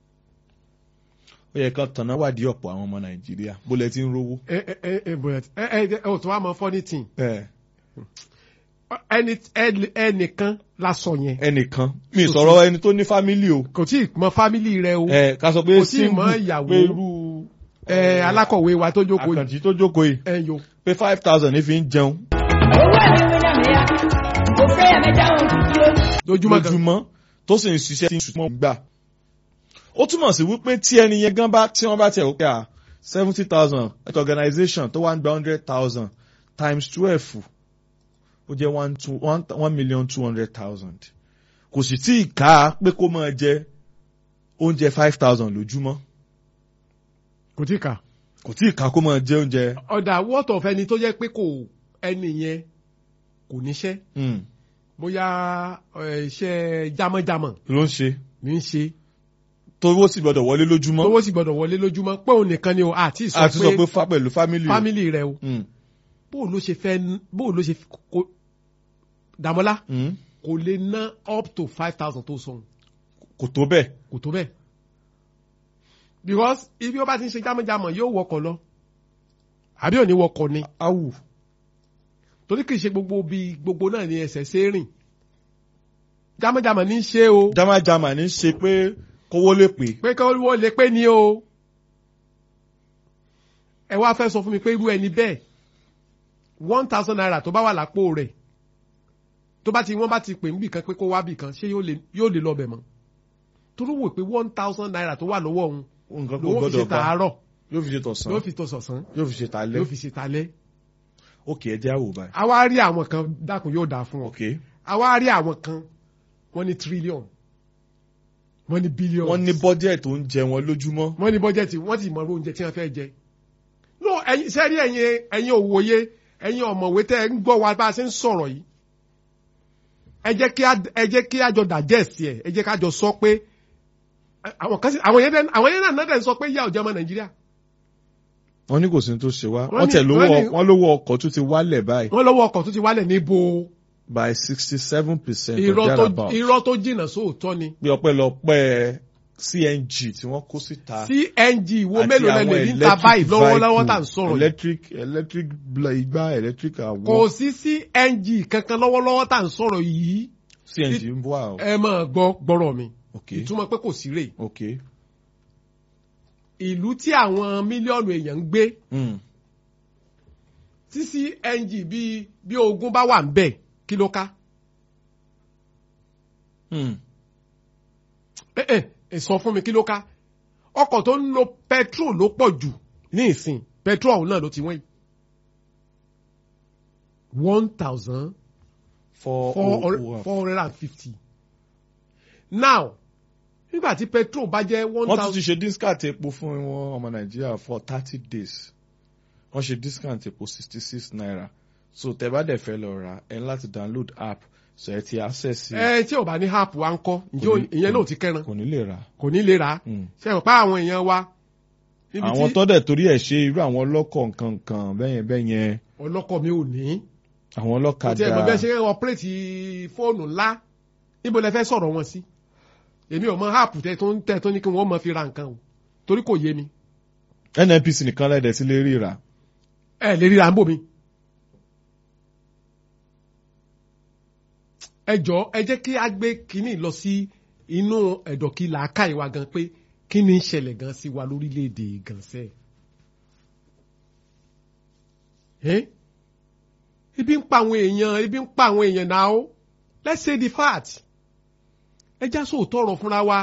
A: ó yẹ kán tanná wádìí ọ̀pọ̀ àwọn ọmọ nàìjíríà bó lẹ ti ń rówó.
B: ẹ ẹ ẹ ẹ bóyá ẹ ẹ ẹ ò tó wá mọ funny thing
A: ẹ
B: ẹni ẹni- ẹnìkan la sọ yẹn
A: ẹnìkan mi sọ̀rọ̀ ẹni tó ní fámílì o
B: kò tí ì mọ fámìlì rẹ o
A: ẹ ká sọ pé
B: Kò tíì mọ
A: single
B: ìyàwó.
A: pé irú
B: ẹ alákọ̀wé wa tó jókòó yìí
A: àkànjì tó jókòó yìí
B: ẹ yo
A: pé five thousand ní fi ń jẹun
C: owó ẹ̀mí mi náà nìyà kò fẹ́ ẹ̀mí dáhùn títí ó.
B: lójúmọ́ kan
A: lójúmọ́ tó sì ń ṣiṣẹ́ tí ń ṣùgbọ́n gbà. ó túmọ̀ sí wípé tí ẹni yẹn gan bá tí wọ́n bá tẹ̀ wípé à seventy thousand at organisation tó wá ń gba hundred thousand times twelve ó jẹ́ one two one one million two hundred thousand kò sì tí ì ká pé kó máa jẹ oúnjẹ five thousand lójúmọ́
B: kò tí ì kà
A: kò tí ì ká kó máa jẹ oúnjẹ
B: ọ̀dà wọ́tọ̀ fẹ́ni tó jẹ́ pé kò ẹni yẹn kò níṣẹ́
A: mm,
B: bóyá ẹ, iṣẹ́ jámọ́jámọ́
A: ló ń ṣe
B: ní í ṣe
A: tówó sì gbọdọ̀ wọlé lójúmọ́
B: owó sì gbọ́dọ̀ wọlé lójúmọ́ pé òun nìkan ni o àti
A: àti sọ
B: sọ
A: pé
B: pé
A: fa pẹ̀lú fámìlì o.
B: fámìlì rẹ o
A: Mm,
B: bó ló ṣe fẹ́ bó ló ṣe kó Dàmọ́lá
A: mm,
B: kò lè ná up to five thousand tó sọ̀hún
A: kò tó bẹ́ẹ̀.
B: kò tó bẹ́ẹ̀ because ibi ó bá ti ń ṣe jámọ́jámọ́ yóò wọkọ̀ lọ àbí ò ní wọkọ̀ ni
A: awù
B: torí kì í ṣe gbogbo bí gbogbo náà ni ẹsẹ̀ ṣe é rìn jámọ́jámọ́ ní í ṣe o
A: jamajama ní ṣe pé kówó lè pè
B: pé kí wọ́n lè pé ní o ẹ wá fẹ́ sọ fún mi pé irú ẹni bẹ́ẹ̀ one thousand naira tó bá wà lápò rẹ̀ tó bá ti wọ́n bá ti pè níbì kan pé kó wá bì kan ṣé yóò lè yóò lè lọ bẹ̀ mọ́ torí wò pé one thousand naira tó wà lọ́wọ́ òun
A: nǹkan kò
B: lówó fi ṣe
A: gbọdọ̀ bá
B: tàárọ̀
A: yóò fi ṣe tọ̀sán
B: yóò fi tó sọ̀sán
A: yóò fi ṣe talẹ́
B: yóò fi ṣe talẹ́
A: òkè ẹjẹ́ àwò báyìí
B: a wá rí àwọn kan dákun yóò dáa fún ọ
A: òkè
B: a wá rí àwọn kan wọ́n ní trillion wọ́n ní billion
A: wọ́n ní bọ́jẹ̀tì oúnjẹ wọn lójúmọ́
B: wọ́n ní bọ́jẹ̀tì wọ́n ti mọ̀ oúnjẹ tí wọ́n fẹ́ jẹ. no ẹ̀yin sẹ́rí ẹ̀yin ẹ̀yin òwòye ẹ̀yin ọ̀mọ̀wé tẹ́ ẹ ń gbọ́ wa bá a ṣe ń sọ̀rọ̀ yìí. ẹ jẹ́ kí a ẹ jẹ́ kí a jọ digest ẹ̀ ẹ jẹ́ ká jọ sọ pé ẹ, àwọn kan sì àwọn yẹn dẹ́- àwọn yẹn náà náà sọ pé yá ọ̀jẹ̀ ọmọ nàìjíríà.
A: wọ́n ní kò sí ní tó ṣe wá
B: Wọ́n
A: wọ́n
B: ní-
A: tẹ̀ lówó
B: wọ́n ní-
A: wọ́n lówó ọkọ̀ tó ti wálẹ̀ báyìí
B: wọ́n lọ́wọ́ ọkọ̀ tó ti wálẹ̀ níbo
A: by sixty seven percent of
B: irọ́ tó
A: thereabout
B: irọ́ tó jìnnà sóòótọ́ ni.
A: bí ọpẹ́lọpẹ́ CNG tí wọ́n kó síta
B: CNG wo
A: àti
B: mélòó lẹ
A: àwọn
B: lè rí ta
A: electric
B: báyìí lọ́wọ́lọ́wọ́ tá à ń
A: vehicle,
B: sọ̀rọ̀ yìí.
A: electric electric bla- igbá electric
B: kò
A: àwọ̀
B: sí CNG kankan lọ́wọ́lọ́wọ́ tá à ń sọ̀rọ̀ yìí.
A: CNG ń bọ̀ àwọn
B: ẹ máa gbọ́ gbọ́rọ̀ mi.
A: ok
B: ìtumọ̀ pé kò sí rè
A: ok
B: ìlú tí àwọn mílíọ̀nù èèyàn ń gbé
A: mm.
B: tí cng bíi bí ogún bá wà ń bẹ̀ kí ló ká
A: Hmm.
B: ẹ ẹ ẹ sọ fún mi kí ló ká ọkọ̀ tó ń lo petrol ló pọ̀ jù ní ìsìn petrol ọ̀hún náà ló ti wọ́n yìí one thousand
A: four
B: four
A: oh
B: hundred
A: oh.
B: four hundred and fifty now nígbà tí petrol bá jẹ́ one
A: wọ́n tún ti
B: thousand
A: ṣe discount epo fún wọn ọmọ nàìjíríà for thirty days wọ́n ṣe discount epo sixty six naira so tẹ́ bá dẹ̀ fẹ́ lọ ra ẹ ní láti download app so ẹ ti access sí
B: ẹ tí ò bá ní app wa ń kọ́ ǹjẹ́
A: Kò ní-
B: ìyẹn náà ò ti kẹ́ran
A: kò ní lè ra.
B: kò ní lè rà á
A: Hmm.
B: ṣe rò pa àwọn èèyàn wa níbi
A: àwọn
B: tí
A: tó dẹ̀ torí ẹ̀ ṣe irú àwọn ọlọ́kọ̀ nǹkan kan bẹ́yẹn bẹ́yẹn
B: ọlọ́kọ̀ mi ò ní
A: àwọn
B: kò tí ẹ mọ̀ bẹ́ẹ̀ ṣe
A: ọlọ́kadà
B: ń ọpẹ́rẹ́tì fóònù ńlá níbo lẹ fẹ́ sọ̀rọ̀ wọn sí èmi ò mọ app tẹ tó ń tẹ tó ní kí wọ́n mọ fi ra nǹkan o torí kò yé mi
A: nnpc nìkan lẹ́dẹ̀ sí lè ríra
B: ẹ lè ríra ń bò mi. ẹ jọ ẹ jẹ́ kí a gbé kínní lọ sí inú ẹ̀dọ̀kí làákàyè wa gan pé kí ni ń ṣẹlẹ̀ gan sí wa lórílẹ̀‐èdè gan sẹ́ ẹ́ ibi ń pa àwọn èèyàn ibi ń pa àwọn èèyàn náà ó let's say the fact ẹ já sóòótọ́ ọ̀rọ̀ fúnra wa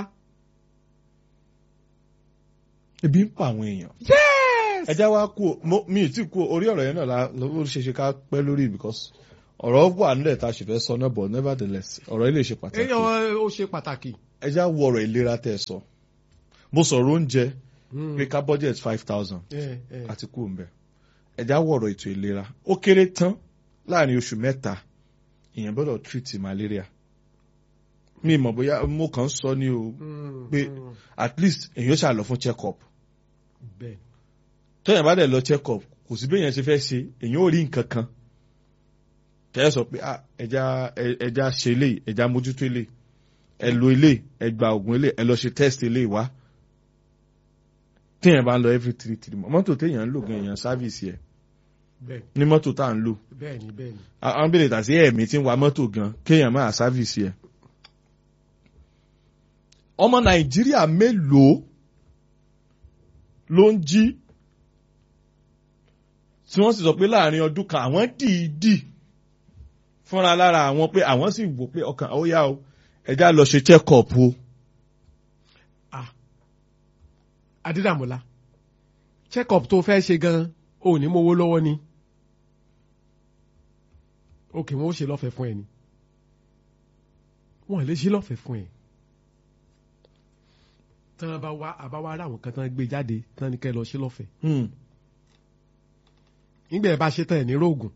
A: ebi ń pa àwọn èèyàn
B: yes
A: ẹjá wa kú o- mo- mi ì tí kú o, orí ọ̀rọ̀ yẹn náà la ló ṣe ṣe ká pẹ́ lórí because ọ̀rọ̀ wà nílẹ̀ tá a sì fẹ́ sọ náà but nevertheless ọ̀rọ̀ ilé ṣe pàtàkì
B: èèyàn ó ṣe pàtàkì.
A: ẹjá wo ọ̀rọ̀ ìlera tẹ́ ẹ sọ mo sọ̀rọ̀ oúnjẹ pé ká budget five thousand
B: ẹ ẹ
A: àti kú òǹbẹ ẹjá wo ọ̀rọ̀ ètò ìlera ó kéré tán láàrin oṣù mẹ́ta èèyàn gbọ́dọ̀ treat malaria mi mọ̀ bóyá mo kàn ń sọ ni o
B: Mm,
A: pé
B: mm,
A: at least èèyàn ṣáà lọ fún check up
B: bẹ́ẹ̀
A: tẹ́yìn bá dẹ̀ lọ check up kò sí béèyàn ṣe fẹ́ ṣe èèyàn ò rí nǹkan kan tẹ́yẹ̀ sọ pé ah, ẹja ẹ- ẹja ṣe ilé ẹja mójútó ilé ẹ lo ilé ẹ gba oògùn ilé ẹ lọ ṣe test ilé wá téèyàn bá ń lọ every three three months mọ́tò téèyàn ń lò gan èèyàn service yẹ
B: bẹ́ẹ̀
A: ní mọ́tò tá à ń lò
B: bẹ́ẹ̀ ni bẹ́ẹ̀ ni.
A: àwọn béèrè tàbí ẹ̀mí tí ń wa mọ́tò gan kéèyàn máa service yẹ. ọmọ nàìjíríà mélòó ló ń jí tí wọ́n sì sọ pé láàrin ọdún kan àwọn dìídì fúnra lára àwọn pé àwọn sì wò pé ọkàn ó yá o ẹja lọ ṣe check up o.
B: ah adídàmọ́lá check up tó fẹ́ ṣe gan ò ní mówó lọ́wọ́ ni òkè wọn ó ṣe lọ́fẹ̀ẹ́ fún ẹ ni wọn lè ṣe lọ́fẹ̀ẹ́ fún ẹ tán bá wá àbá wá ráwọn kan tán gbé jáde tán ní kẹ́ lọ ṣe lọ́fẹ̀ẹ́
A: Hmm.
B: nígbà ẹ bá ṣe tán ẹ ní róògùn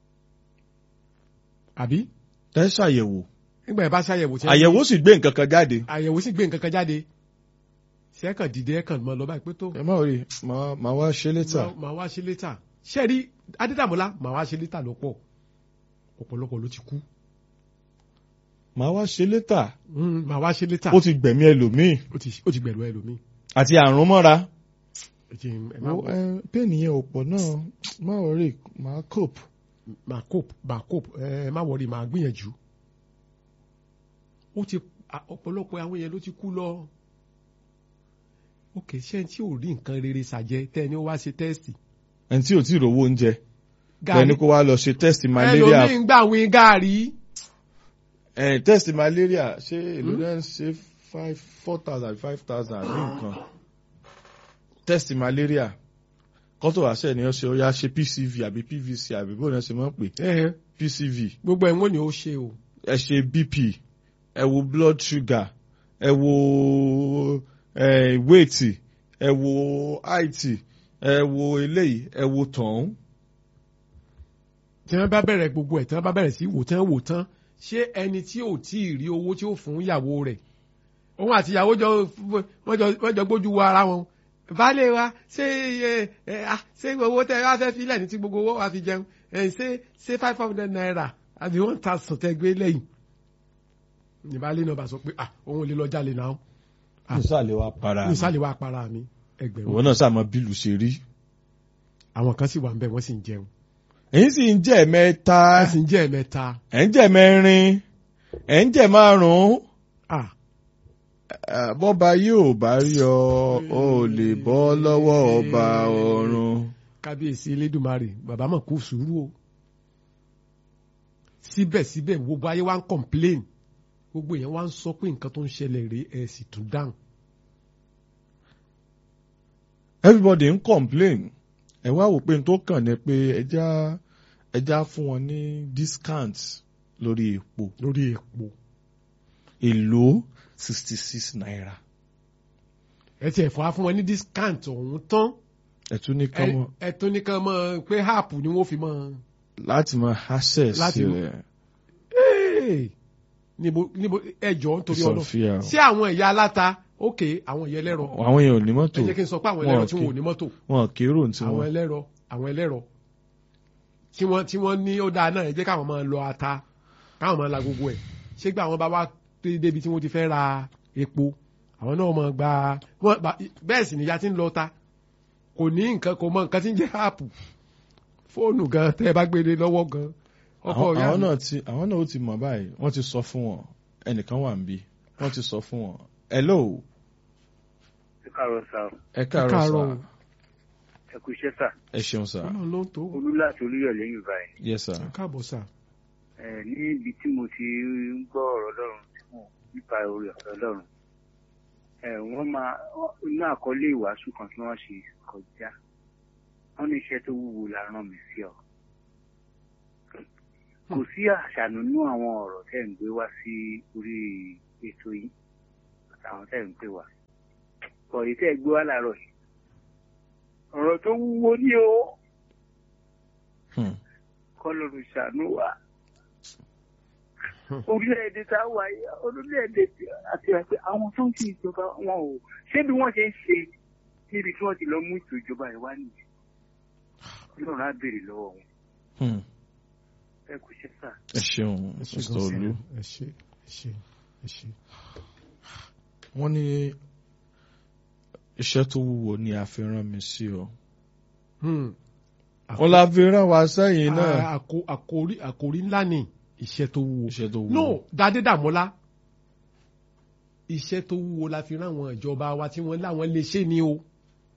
B: àbí
A: ẹ ṣàyẹ̀wò
B: nígbà ẹ bá ṣàyẹ̀wò tí
A: àyẹ̀wò sì gbé nǹkan kan jáde.
B: àyẹ̀wò sì gbé nǹkan kan jáde ṣé ẹ kàn dìde ẹ kàn mọ lọ báyìí pé tó
A: ẹ má rí màá màá wá ṣe létà.
B: Màá- màá wá ṣe létà ṣé ẹ rí adédàmọ́lá màá wá ṣe létà ló pọ̀ ọ̀pọ̀lọpọ̀ ló ti kú
A: màá wá ṣe létà.
B: Mm, màá wá ṣe létà
A: ó ti gbẹ̀mí ẹlòmíì
B: ó ti ó ti gbẹ̀rù ẹlòmíì
A: àti àrùn mọ́ra.
B: ẹ jẹ́ ẹ má
A: Wo, ẹ, pẹ́ẹ́nì yẹn ò pọ̀ náà má worry máa cope.
B: máa cope máa cope ẹ má wọrí máa gbìyànjú ó ti à- ọ̀pọ̀lọpọ̀ àwọn yẹn ló ti kú lọ ok ṣé tí ò rí nǹkan rere ṣàjẹ tẹ́ ẹni ó wá ṣe tẹ́sítì
A: ẹni tí ò tí ì rówó oúnjẹ lẹni kó wá lọ ṣe test malaria
B: ẹlòmíì ń gbà wín gàárì
A: ẹ test malaria ṣé èlò náà ń ṣe five four thousand five thousand àbí nǹkan test malaria kọ́tò àṣẹ ni wọ́n ṣe ó yá ṣe pcv àbí pvc àbí bó náà ṣe máa ń pè
B: Ẹhẹn,
A: pcv
B: gbogbo ẹ̀ ń wọ́n ni ó ṣe o
A: ẹ ṣe bp ẹ wo blood sugar ẹ wo ẹ weight ẹ wo height ẹ wo eléyìí ẹ wo tọ̀hún.
B: tí wọ́n bá bẹ̀rẹ̀ gbogbo ẹ̀ tí wọ́n bá bẹ̀rẹ̀ sí wò tán wò tán ṣé ẹni tí ò tí ì rí owó tí ó fún ìyàwó rẹ̀ òun àti ìyàwó jọ wọ́n jọ wọ́n jọ gbójú wo ara wọn baálé wa ṣé ẹ ẹ ah, ṣé owó tẹ wá fẹ́ filẹ̀ ní tí gbogbo owó wa fi jẹun ẹ ṣé ṣé five hundred naira àbí one thousand tẹ gbé lẹ́yìn ní baálé náà bá sọ pé ah òun ò lè lọ jalè náà Ah.
A: nísàlẹ̀ wa para
B: ní ìsàlẹ̀ wa para mi ẹgbẹ̀rún
A: ìwọ náà sàmọ bílù ṣe rí.
B: àwọn kan sì wà ń bẹ̀ wọ́n sì ń jẹun
A: èyí sì ń jẹ́ mẹ́ta
B: wọ́n sì ń jẹ́ ẹ̀mẹ́ta
A: ẹ̀ ń jẹ́ mẹ́rin ẹ̀ ń jẹ́ márùn-ún
B: ah
A: Eh, bọ́ba yóò bá rí ọ ọ ò lè bọ́ lọ́wọ́ ọba ọ̀run.
B: kábíyèsí elédùnmarè bàbá mọ̀ kó sùúrù o síbẹ̀síbẹ̀ gbogbo ayé wa ń complain gbogbo èèyàn wa ń sọ pé nǹkan tó ń ṣẹlẹ̀ rèé ẹ̀ sì tún dáhùn.
A: everybody ń complain ẹ wá wò pé n tó kàn ní pé ẹja ẹja fún wọn ní discount lórí epo
B: lórí epo
A: èlò sixty six naira
B: ẹ tiẹ̀ fọ́ á fún wọn ní discount ọ̀hún tán
A: ẹ tún ní kán mọ
B: ẹ tún ní kán mọ̀ pé app ni wọ́n fi mọ̀
A: láti mọ access
B: Láti mọ-
A: rẹ
B: Hey! níbo níbo ẹjọ́ nítorí ọlọ́
A: Sophia
B: sí àwọn ẹ̀yà aláta ok àwọn ẹ̀yà ẹlẹ́rọ
A: àwọn èèyàn ò ní mọ́tò
B: ẹ jẹ́ kí n sọ pé àwọn
A: wọn
B: ẹlẹ́rọ
A: ò
B: tí wọn ò
A: kí-
B: ní mọ́tò
A: wọn kérò tí
B: àwọn
A: wọn
B: ẹlẹ́rọ àwọn ẹlẹ́rọ tí wọ́n tí wọ́n ní ó dáa náà ẹ jẹ́ káwọn máa lọ ata káwọn máa la gbogbo ẹ̀ ṣé gbà àwọn bá wá dé débi tí wọ́n ti fẹ́ ra epo àwọn náà máa gba wọ́n bá- bẹ́ẹ̀ sì níyà tí ń lọ ta kò ní nǹkan kò mọ nǹkan tí ń jẹ́ áàpù fóònù gan tẹ́ ẹ bá gbé lé lọ́wọ́ gan ọkọ̀
A: àwọn
B: ìyá
A: àwọn
B: mi
A: náà ti àwọn náà ó ti mọ̀ báyìí wọ́n ti sọ fún wọn ẹnìkan wà níbí wọ́n ti sọ fún wọn hello
D: ẹ káàárọ̀ sá o
A: ẹ káàárọ̀
B: káàárọ̀
A: sà
D: ẹ kú iṣẹ́ sà
A: ẹ ṣeun sà
B: ọlọ́run ló ń tó
D: olú láti olúyọ̀lé yìí báyìí
A: yes sà
B: ẹ káàbọ̀ sà
D: ẹ níbi tí mo ti ń gbọ́ ọ̀rọ̀ Ọlọ́run tí mo nípa orí ọ̀rọ̀ Ọlọ́run ẹ wọ́n máa inú àkọlé ìwàásù kan tí wọ́n ṣe kọjá wọ́n ní iṣẹ́ tó wúwo la rán mi sí ọ kò sí àṣànù nínú àwọn ọ̀rọ̀ tẹ́ ń gbé wá sí orí ètò yìí àtàwọn tẹ́ ń pè wá pọ̀ èyí tẹ́ gbé wá láàárọ̀ yìí ọ̀rọ̀ tó wúwo ní o
A: Hmm.
D: kọlọ́run ṣàánú wa. orílẹ̀-èdè tá a wà yìí orílẹ̀-èdè àti àti àwọn tó ń ṣe ìjọba wọn ò ṣé bí wọ́n ṣe ń ṣe níbi tí wọ́n ti lọ mú ètò ìjọba yìí wá nìyí. ọlọ́run á béèrè lọ́wọ́ wọn
A: Hmm.
D: ẹ kò ṣe sà.
A: ẹ ṣeun
B: ẹ ṣe
A: mr
B: gan sà.
A: olú
B: ẹ ṣe ẹ ṣe ẹ ṣe.
A: wọ́n ní iṣẹ́ tó wúwo ni a fi rán mi sí ọ
B: Hmm.
A: wọ́n la fi rán wa sẹ́yìn náà
B: Ah, àkó- àkórí àkórí ńlá ni iṣẹ́ tó wúwo.
A: iṣẹ́ tó wúwo
B: no dade dàmọ́lá iṣẹ́ tó wúwo la fi rán àwọn ìjọba wa tí wọ́n láwọn lè ṣe ni o.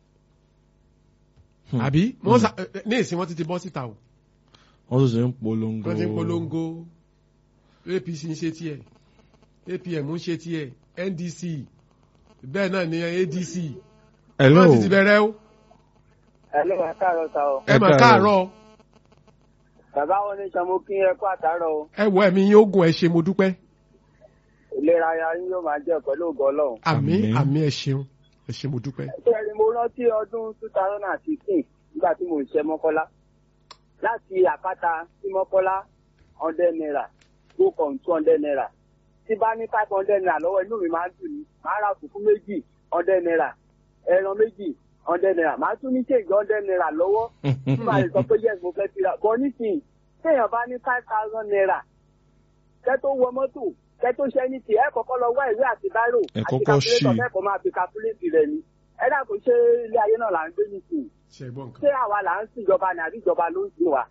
A: Hmm.
B: àbí wọ́n sà ẹ, ẹ, ní ìsìn wọ́n ti ti bọ́ síta o.
A: wọ́n tún ṣe ń polongo
B: wọ́n ti ń polongo apc ń ṣe tiẹ̀ apm ń ṣe tiẹ̀ ndc bẹ́ẹ̀ náà ni adc
A: hello
B: wọ́n ti ti bẹ̀rẹ̀ o.
D: ẹ ló wà káàárọ̀ sá o
B: ẹ
A: Ẹ
B: mọ̀
A: káàárọ̀.
B: káàárọ̀
D: bàbá wọn ní sọmọ kí ẹ kó àtàárọ̀ o
B: ẹ wọ ẹ̀mí yín ogun ẹ ṣe mo dúpẹ́
D: ìlera ara yín yóò máa jẹ́ pẹ̀lú ògo Ọlọ́run.
B: àmì
A: Àmín.
B: àmì ẹ ṣeun ẹ ṣe mo dúpẹ́.
D: Bẹ́ẹ̀ni mo rántí ọdún two thousand and sixteen nígbà tí mo ń ṣe Mọ́kọ́lá. Láti àpáta sí Mọ́kọ́lá hundred naira go from two hundred naira. Tí bá ní five hundred naira lọ́wọ́ inú mi máa ń dùn ní. Màá ra fùfú méjì hundred naira. Ẹran méjì hundred naira. Màá tún ní kéèkì hundred naira lọ́wọ́. Tí màá lè sọ pé yes mo fẹ́ fi ra. Bọ́ nísìnyí, téèyàn bá ní five thousand naira. Kẹ́ tó wọ mọ́tò, kẹ́ tó ṣẹ́ ní ti ẹ̀ kọ́kọ́ lọ wá ìwé àti báírò.
A: Ẹ
D: àti
A: kọ́kọ́ ṣí.
D: calculator mẹ́kọ̀ọ́ máa fi calculate rẹ̀ ni ẹ dàgbọ́ ṣé ilé ayé náà là ń gbé nìsín
B: ṣe gbọ́ nǹkan.
D: ṣé àwa là ń sìn ìjọba ni àbí ìjọba ló ń sìn wa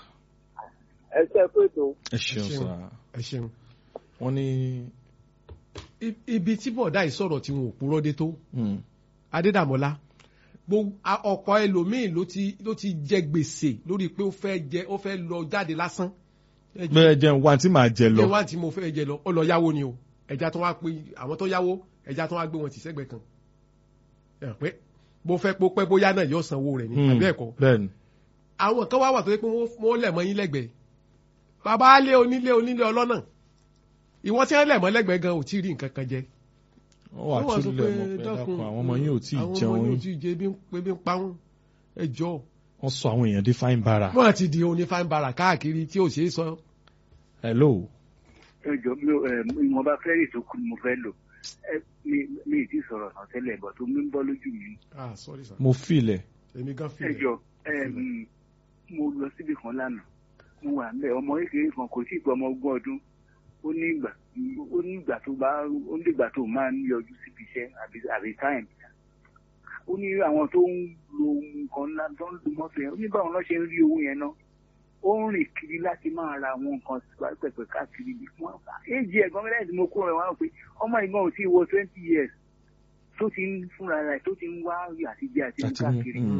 D: ẹ ṣe pé tó.
A: ẹ ṣeun
B: ṣeun.
A: sà
B: ẹ ṣeun.
A: wọ́n ní
B: I- ibi tí bọ̀dá yìí sọ̀rọ̀ tí wọn ò purọ́ dé tó
A: hmm,
B: adédàmọ́lá gbogbo a- ọ̀pọ̀ ẹlòmíín ló ti ló ti jẹ gbèsè lórí pé ó fẹ́ jẹ ó fẹ́ lọ jáde lásán. ẹ jẹ́-
A: bẹ́ẹ̀ jẹun wá tí màá jẹ lọ
B: jẹ́ wá tí mo fẹ́ jẹ lọ ó lọ yáwó ni o ẹja tó wá pé àwọn tó yáwó ẹja tó wá gbé wọn tì sẹ́gbẹ̀ẹ́ kan. ẹ hàn pé bó fẹ́ pó pẹ́ bóyá náà yóò sanwó rẹ̀ ní
A: Hmm,
B: àbí ẹ̀kọ́.
A: bẹ́ẹ̀ni
B: àwọn kan wá wà tó yẹ pé wọ́n wọ́n lẹ̀ mọ́ yín lẹ́gbẹ̀ẹ́ bàbá alé onílé onílé ọlọ́nà ìwọ́n tí wọ́n lẹ̀ mọ́ lẹ́gbẹ̀ẹ́ gan ò tí ì rí nǹkan kan jẹ.
A: wọ́n wà
B: Wọ́n wá sọ
A: tún lẹ̀
B: pé,
A: mọ́ pé
B: "Dákun,
A: dákun àwọn ọmọ yín ò tí ì
B: àwọn ọmọ
A: jẹun
B: yín ò
A: yín
B: tí ì jẹ ebi ń pe ebi ń pa wọn ẹ jọ.
A: wọ́n sọ àwọn èèyàn dé fáin bara
B: wọ́n ti di onífàń bara káàkiri tí ò ṣeé sọ.
A: hello
D: ẹ jọ mi ò ẹ ìwọ̀nba fẹ́rẹ̀ tó kù ni mo fẹ́ lò ẹ mi mi ì tí ì sọ̀rọ̀ náà tẹ́lẹ̀ bọ̀ tó mi ń bọ́ lójú mi.
B: ah sorry sir
A: mo filẹ̀
B: èmi gan fi
D: ẹ jọ ẹ mm, mo lọ síbi kan lánàá mo wà ń bẹ ọmọ kékeré kan kò tí ì pọ̀ ọmọ ogún ọdún ó ní ìgbà ó ní ìgbà tó bá ó ní ìgbà tó máa ń yọjú síbi iṣẹ́ àbí àbí táìm ó ní àwọn tó ń lo nǹkan ńlá tó ń lo mọ́tò yẹn ó ní báwọn náà ṣe ń rí owó yẹn náà ó ń rìn kiri láti máa ra àwọn nǹkan pẹ̀pẹ̀ káàkiri bí wọ́n éjì ẹ̀gbọ́n mi lẹ́yìn tí mo kó rẹ̀ wọ́n á pé ọmọ ìgbọ́n ò tí ì wọ twenty years tó ti ń fúnra rẹ̀ tó ti ń wá àtijọ́ àti
A: àti mú
D: káàkiri
A: hmm,
B: Hmm.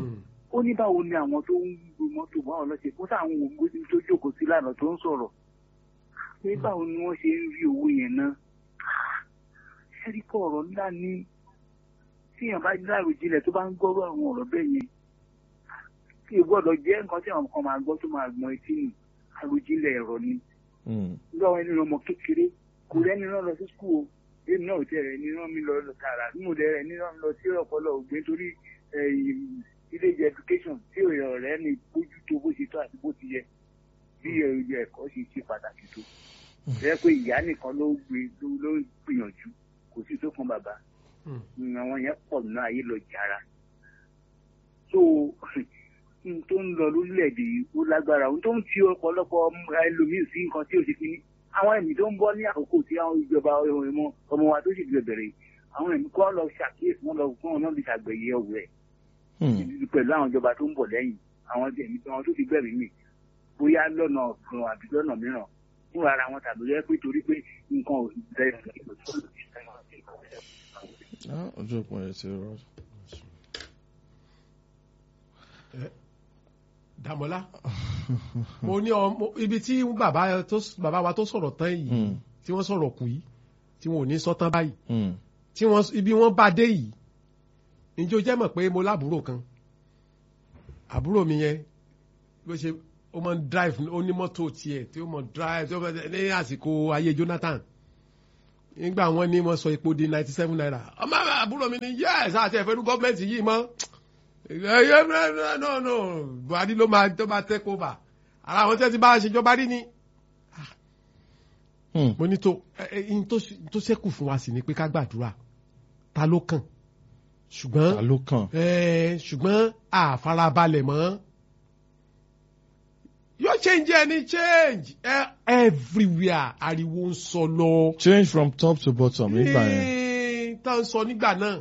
E: ó ní báwo ni àwọn tó ń gbé mọ́tò báwọn lọ ṣe kó sáwọn ògbó tó jókòó sí lánàá tó ń sọ̀rọ̀ pé báwo ni wọ́n ṣe ń rí owó yẹn ná ṣẹ́ríkọ̀ ọ̀rọ̀ ńlá ní tíyàn bá dárò jinlẹ̀ tó bá ń gbọ́rọ̀ àwọn ọ̀rọ̀ bẹ́ẹ̀ yẹn kí o gbọ́dọ̀ jẹ́ nǹkan tí àwọn kan máa gbọ́ tó máa gbọ́n etí nù àròjinlẹ̀ ẹ̀rọ ni
A: Hmm.
E: lọ́wọ́ ẹni ọmọ kékeré kò rẹ́ni rán lọ sí skul o èmi náà ò tẹ̀ rẹ̀ ní rán mi lọ lọ tààrà bí mo dẹ̀ rẹ̀ ní rán mi lọ sí ọpọlọ ògbé torí ilé ìjẹ education tí òyìn rẹ̀ ní bójú tó bó ṣe tó àti bó ti yẹ bí ẹ̀yẹ ẹ̀kọ́ ṣe ṣe pàtàkì tó rẹ pé ìyá nìkan ló gbé ló- ló gbìyànjú kò sí tó kan bàbá
B: Hmm.
E: àwọn yẹn pọ̀ nínú ayé lọ jàrá so n tó ń lọ lórílẹ̀‐èdè yìí ó lágbára ohun tó ń ti ọ̀pọ̀lọpọ̀ ọmọ ẹlòmíì sí nǹkan tí ò ṣe kíní àwọn ẹ̀mí tó ń bọ́ ní àkókò tí àwọn ìjọba ọmọ ọmọ wa tó sì ti bẹ̀rẹ̀ yìí àwọn ẹ̀mí kọ́ lọ ṣàkíyèsí wọn lọ fún ọ̀nà bí ṣàgbẹ̀yẹ ọ̀wẹ̀
A: Hmm.
E: pẹ̀lú àwọn ìjọba tó ń bọ̀ lẹ́yìn àwọn ẹ̀mí àwọn tó ti bẹ̀rẹ̀ mì bóyá lọ́nà kan àbí lọ́nà mìíràn fún ara wọn tàbí rẹ pé torí pé nǹkan ò
A: Ah, ojú òpó yẹn ti rọ.
B: Dàmọ́lá mo ní ọmọ ibi tí bàbá tó bàbá wa tó sọ̀rọ̀ tán yìí
A: Hmm.
B: tí wọ́n sọ̀rọ̀ kù yìí tí wọn ò ní sọ tán báyìí
A: Hmm.
B: tí wọ́n ibi wọ́n bá dé yìí ǹjẹ́ o jẹ́ mọ̀ pé mo lábúrò kan àbúrò mi yẹn bó ṣe ó máa ń drive ó ní mọ́tò tiẹ̀ tí ó máa drive tí ó máa ní àsìkò ayé Jonathan nígbà wọn ní wọ́n sọ epo di ninety seven naira ọmọ mi àbúrò mi ní yes àti ẹ̀fẹ́ ní gọ́ọ̀mẹ̀ntì yìí mọ́ ẹ̀yẹ́ no no Buhari ló máa tó máa take over ara àwọn tí wọ́n ti bá a ṣèjọba rí ni
A: Hmm.
B: mo ní tó ẹ ẹ in tó ṣe- tó ṣẹ́kù fún wa sì ni pé ká gbàdúrà ta ló kàn ṣùgbọ́n
A: ta ló kàn.
B: ẹ ṣùgbọ́n àfarabalẹ̀ mọ́ yóò change any change ẹ everywhere ariwo ń sọ lọ
A: change from top to bottom nígbà yẹn.
B: Ní tá ń sọ nígbà náà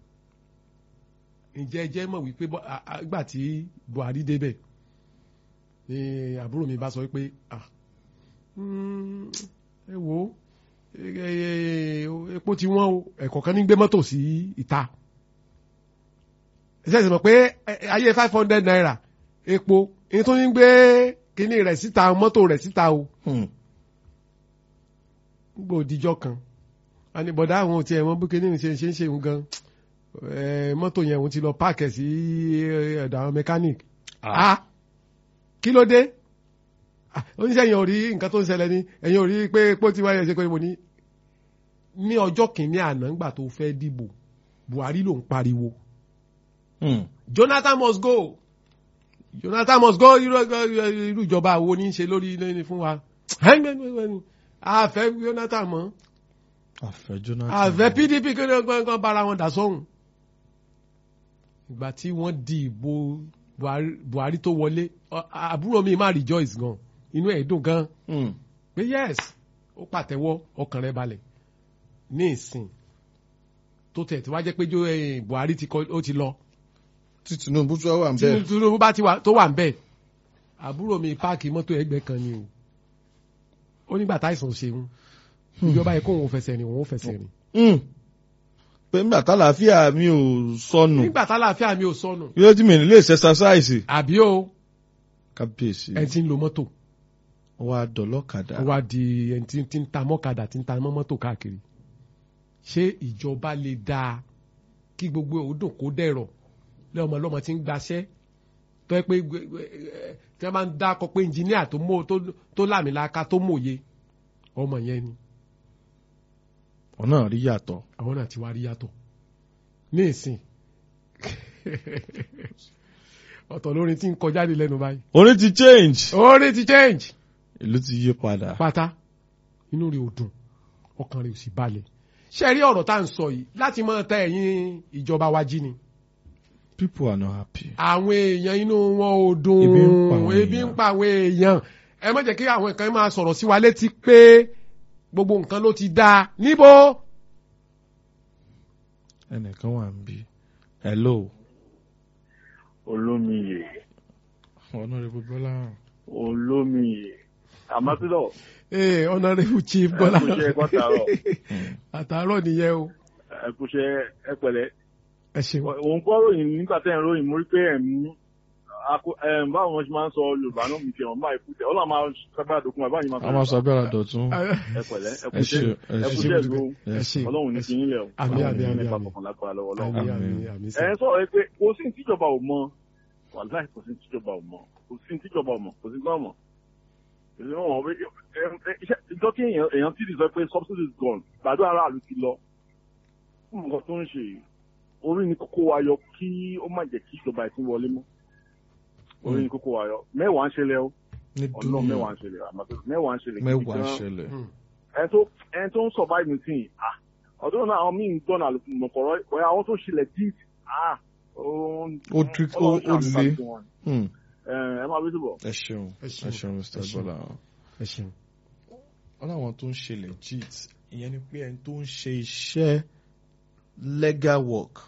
B: ǹjẹ́ ẹ jẹ́ mọ̀ wípé bọ́- à- à- ìgbà tí Buhari débẹ̀ ni àbúrò mi bá sọ wípé ah, mm, ẹ wo ẹ- ẹ- ẹ- epo ti wọ́n o ẹ̀kọ́ kan ní gbé mọ́tò sí ìta ẹsẹ̀ sì mọ̀ pé ẹ- ẹ- ayé five hundred naira epo èyí tó ní gbé kíní rẹ̀ síta mọ́tò rẹ̀ síta o
A: Hmm.
B: gbò díjọ́ kan a ní bọ̀dá àwọn òtí ẹ̀wọ̀n bú kíní ṣe ṣe ń ṣe òun gan ẹ̀, mọ́tò yẹn òun ti lọ páàkì ẹ̀ sí ẹ̀dọ̀ àwọn mechanic ah kí ló dé Ah, oníṣẹ́ yẹn ò rí nǹkan tó ń ṣẹlẹ̀ ni ẹ̀yin ò rí pé pé tí wáyé ṣe pé mo ní ní ọjọ́ kìíní àná ńgbà tó fẹ́ dìbò Buhari ló ń pariwo
A: Hmm.
B: Jonathan must go Jonathan must go irú irú ìjọba wo ní í ṣe lórí lẹ́ni fún wa àfẹ́ Jonathan mọ́
A: àfẹ́ Jonathan.
B: àfẹ́ PDP kí wọ́n kàn bára wọn dà sọ́hùn ìgbà tí wọ́n di ìbò Buhari- Buhari tó wọlé ọ- àbúrò mi máa rejoice gan inú ẹ̀ dùn gan
A: Hmm.
B: pé yes ó pàtẹ́wọ́ ọkàn rẹ̀ balẹ̀ ní ìsìn tó tẹ̀ tí wá jẹ́ pé jó eh, Buhari ti kọ- ó ti lọ
A: tí Tinubu tó wà ń
B: tí
A: bẹ́ẹ̀.
B: Tinubu bá ti wà tó wà ń bẹ̀ àbúrò mi páàkì mọ́tò ẹgbẹ́ kan ni o ó nígbà táìsàn ṣeun ìjọba yẹ kó òun fẹsẹ̀ rìn òun fẹsẹ̀ rìn
A: Hmm. pé nígbà tálàáfíà mi ò sọnù
B: nígbà tálàáfíà mi ò sọnù
A: yóò tí mi ní lè ṣe exercise.
B: àbí o
A: kábíyèsí
B: ẹ ti ń lo mọ́tò
A: wa dọ̀lọ́kadà.
B: ó wá di ẹni tí tí ń ta mọ́kadà tí ń ta mọ́ mọ́tò káàkiri ṣé ìjọba lè dáa kí gbogbo òdùn kó dẹ̀rọ̀ lẹ́ọ̀mọ lọ́mọ tí ń gbaṣẹ́ tó yẹ pé gbẹ- gbẹ- ẹ, tí wọ́n bá ń dákọ pé ẹnjìníà tó mọ̀ tó- tó lámìlaka tó mòye ọmọ yẹn ni
A: ọ̀nà rí yàtọ̀.
B: àwọn náà ti wá rí yàtọ̀ ní ìsìn ọ̀tọ̀ lórin tí ń kọjá ní lẹ́nu báyìí
A: orin ti change.
B: orin ti change
A: ìlú ti yí padà.
B: pátá inú rẹ̀ ò dùn ọkàn rẹ̀ ò sì balẹ̀ ṣe rí ọ̀rọ̀ tá à ń sọ yìí láti máa tẹ ẹ̀yìn ìjọba wa jí ni
A: people are not happy.
B: àwọn èèyàn inú wọn ò dùn
A: Ebi ń pa àwọn
B: ebi ń
A: èèyàn.
B: pa àwọn èèyàn ẹ má jẹ́ kí àwọn kan máa sọ̀rọ̀ sí wa létí pé gbogbo nǹkan ló ti dáa níbo
A: ẹnìkan wà ń bí. hello.
F: olómiyè
A: honourable Bọ́lá.
F: olómiyè àmọ́tílọ̀
B: ee honourable chief Bọ́lá
F: ẹkúṣẹ́ ẹ̀kọ́ tààrọ̀
B: àtàárọ̀ nìyẹn o
F: ẹkúṣẹ́ ẹpẹ̀lẹ́
B: ẹ ṣeun
F: òun kọ́ ròyìn nígbà tẹ́ ẹ̀ ń ròyìn mo rí pé ẹ̀ ń àkó- ẹm, báwo wọn ṣe máa ń sọ yorùbá náà mi tiẹ̀ wọ́n máa ikú tẹ̀ ọlọ́run máa sábà dókun ẹ̀ báyìí máa
A: a máa sọ abẹ́rẹ́ dọ̀tún.
F: ẹ pẹ̀lẹ́ ẹ kú
A: ẹ ṣe
F: iṣẹ́
A: ẹ
F: ẹ kú
A: ṣe
F: iṣẹ́ ìlú
B: ẹ ṣe
F: ọlọ́run ní kíyín lẹ̀ o
B: Àmín, àmín,
F: ọlọ́run ní
B: àmín,
F: pa
B: àmín.
F: kọ̀ọ̀kan lágbára lọ́wọ́ ọlọ́run.
B: àmì
A: Àmín.
B: àmì àmì
F: ẹ ń sọ̀rọ̀ pé kò sí ní tíjọba ò mọ wàláì kò sí ní tíjọba ò mọ kò sí ní tíjọba ò mọ kò sí ní tíjọba ò mọ. Èyí wọn wọ pé ẹ, ẹ, iṣẹ́- ìjọ kí èèyàn èèyàn tí ì sọ pé subsidy is gone gbàdúrà aráàlú ti lọ fún nǹkan tó ń ṣe yìí orí ni kókó wa yọ kí ó má jẹ́ kí ìjọba ẹ̀ tún wọlé mọ́ orí ni kókó wa yọ mẹ́wàá ń ṣẹlẹ̀ o
A: ní
F: ọlọ́run mẹ́wàá
A: dúnìá
F: ń ṣẹlẹ̀ àmọ́ mẹ́wàá ń ṣẹlẹ̀ gidi
A: mẹ́wàá
F: gan
A: ṣẹlẹ̀.
F: ẹni tó ẹni tó ń survive ní sìn ah ọdún náà àwọn míì ń gbọ́nà àlùmọ̀kọ̀rọ̀ ẹ̀ àwọn tó ṣẹlẹ̀ deep ah
A: Ó trick- ó- ó le. Hmm.
F: ẹ máa bí túbọ̀.
A: ẹ ṣeun
B: Ẹ
A: ẹ
B: ṣeun.
A: ṣeun Mr.
B: Ẹ ṣeun.
A: Bọ́lá.
B: ẹ ṣeun.
A: wọ́n láwọn tó ń ṣe legit ìyẹn ni pé ẹni tó ń ṣe iṣẹ́ legal work.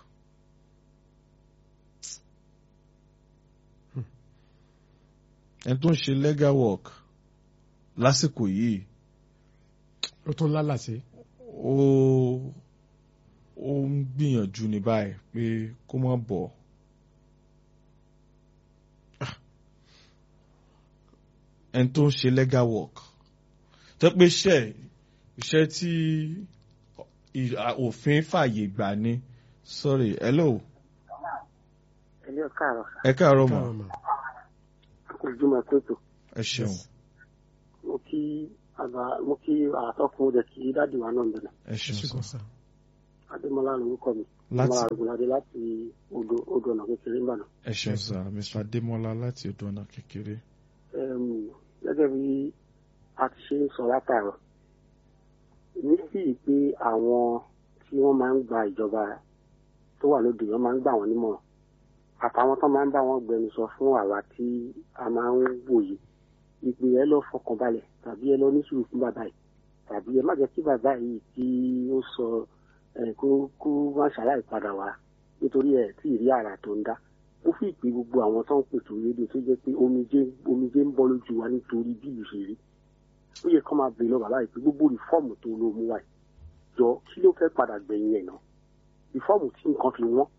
A: ẹni tó ń ṣe legal work lásìkò yìí
B: ó tún lálàsí.
A: ó ó ń gbìyànjú ní báyìí pé kó má bọ̀. Ah. ẹni tó ń ṣe legal work tó pé iṣẹ́ iṣẹ́ tí ì- à- òfin fàyè gbà ni sorry hello
G: ẹlẹ́ káàárọ̀
A: ẹ káàárọ̀ mọ́
B: káàárọ̀ mà.
G: ojúmọ̀ tótó
A: ẹ ṣeun
G: mo kí àgbà mo kí àtọkùn ọdẹ kí dáàdì wa náà bẹ̀rẹ̀
A: ẹ
B: ẹ
A: ṣeun
B: ṣe
A: sọ
B: kàn sá.
G: adémọlá lórúkọ mi
A: Láti-
G: adémọlá àgùnládé láti odò odò ọ̀nà kékeré ńbàdàn.
A: ẹ ṣeun sọ Mr. Adémọ́lá láti odò ọ̀nà kékeré
G: Ẹm, gẹ́gẹ́ bí a ti ṣe ń sọ látàrọ̀ èmi sì rí i pé àwọn tí wọ́n máa ń gba ìjọba tó wà lóde wọ́n máa ń gbà wọ́n nímọ̀ràn àtàwọn tó máa ń bá wọn gbẹnusọ fún àwa tí a máa ń wòye ìpè ẹ lọ fọkàn balẹ̀ tàbí ẹ lọ ní sùúrù fún bàbá yìí tàbí ẹ má jẹ́ kí bàbá yìí tí ó sọ ẹ kó kó má ṣàlàyé padà wá nítorí ẹ tí ì rí àrà tó ń dá ó fi ìpè gbogbo àwọn tó ń pètò rédíò tó jẹ́ pé omijé omijé ń bọ́ lójú wa nítorí bí ìlú ṣe rí ó yẹ kó máa bèèrè lọ bàbá yìí pé gbogbo rìfọ́ọ̀mù tó ló mú wa yìí jọ kí ló fẹ́ padà gbẹ̀yìn ẹ̀ náà rìfọ́ọ̀mù tí nǹkan fi wọ́n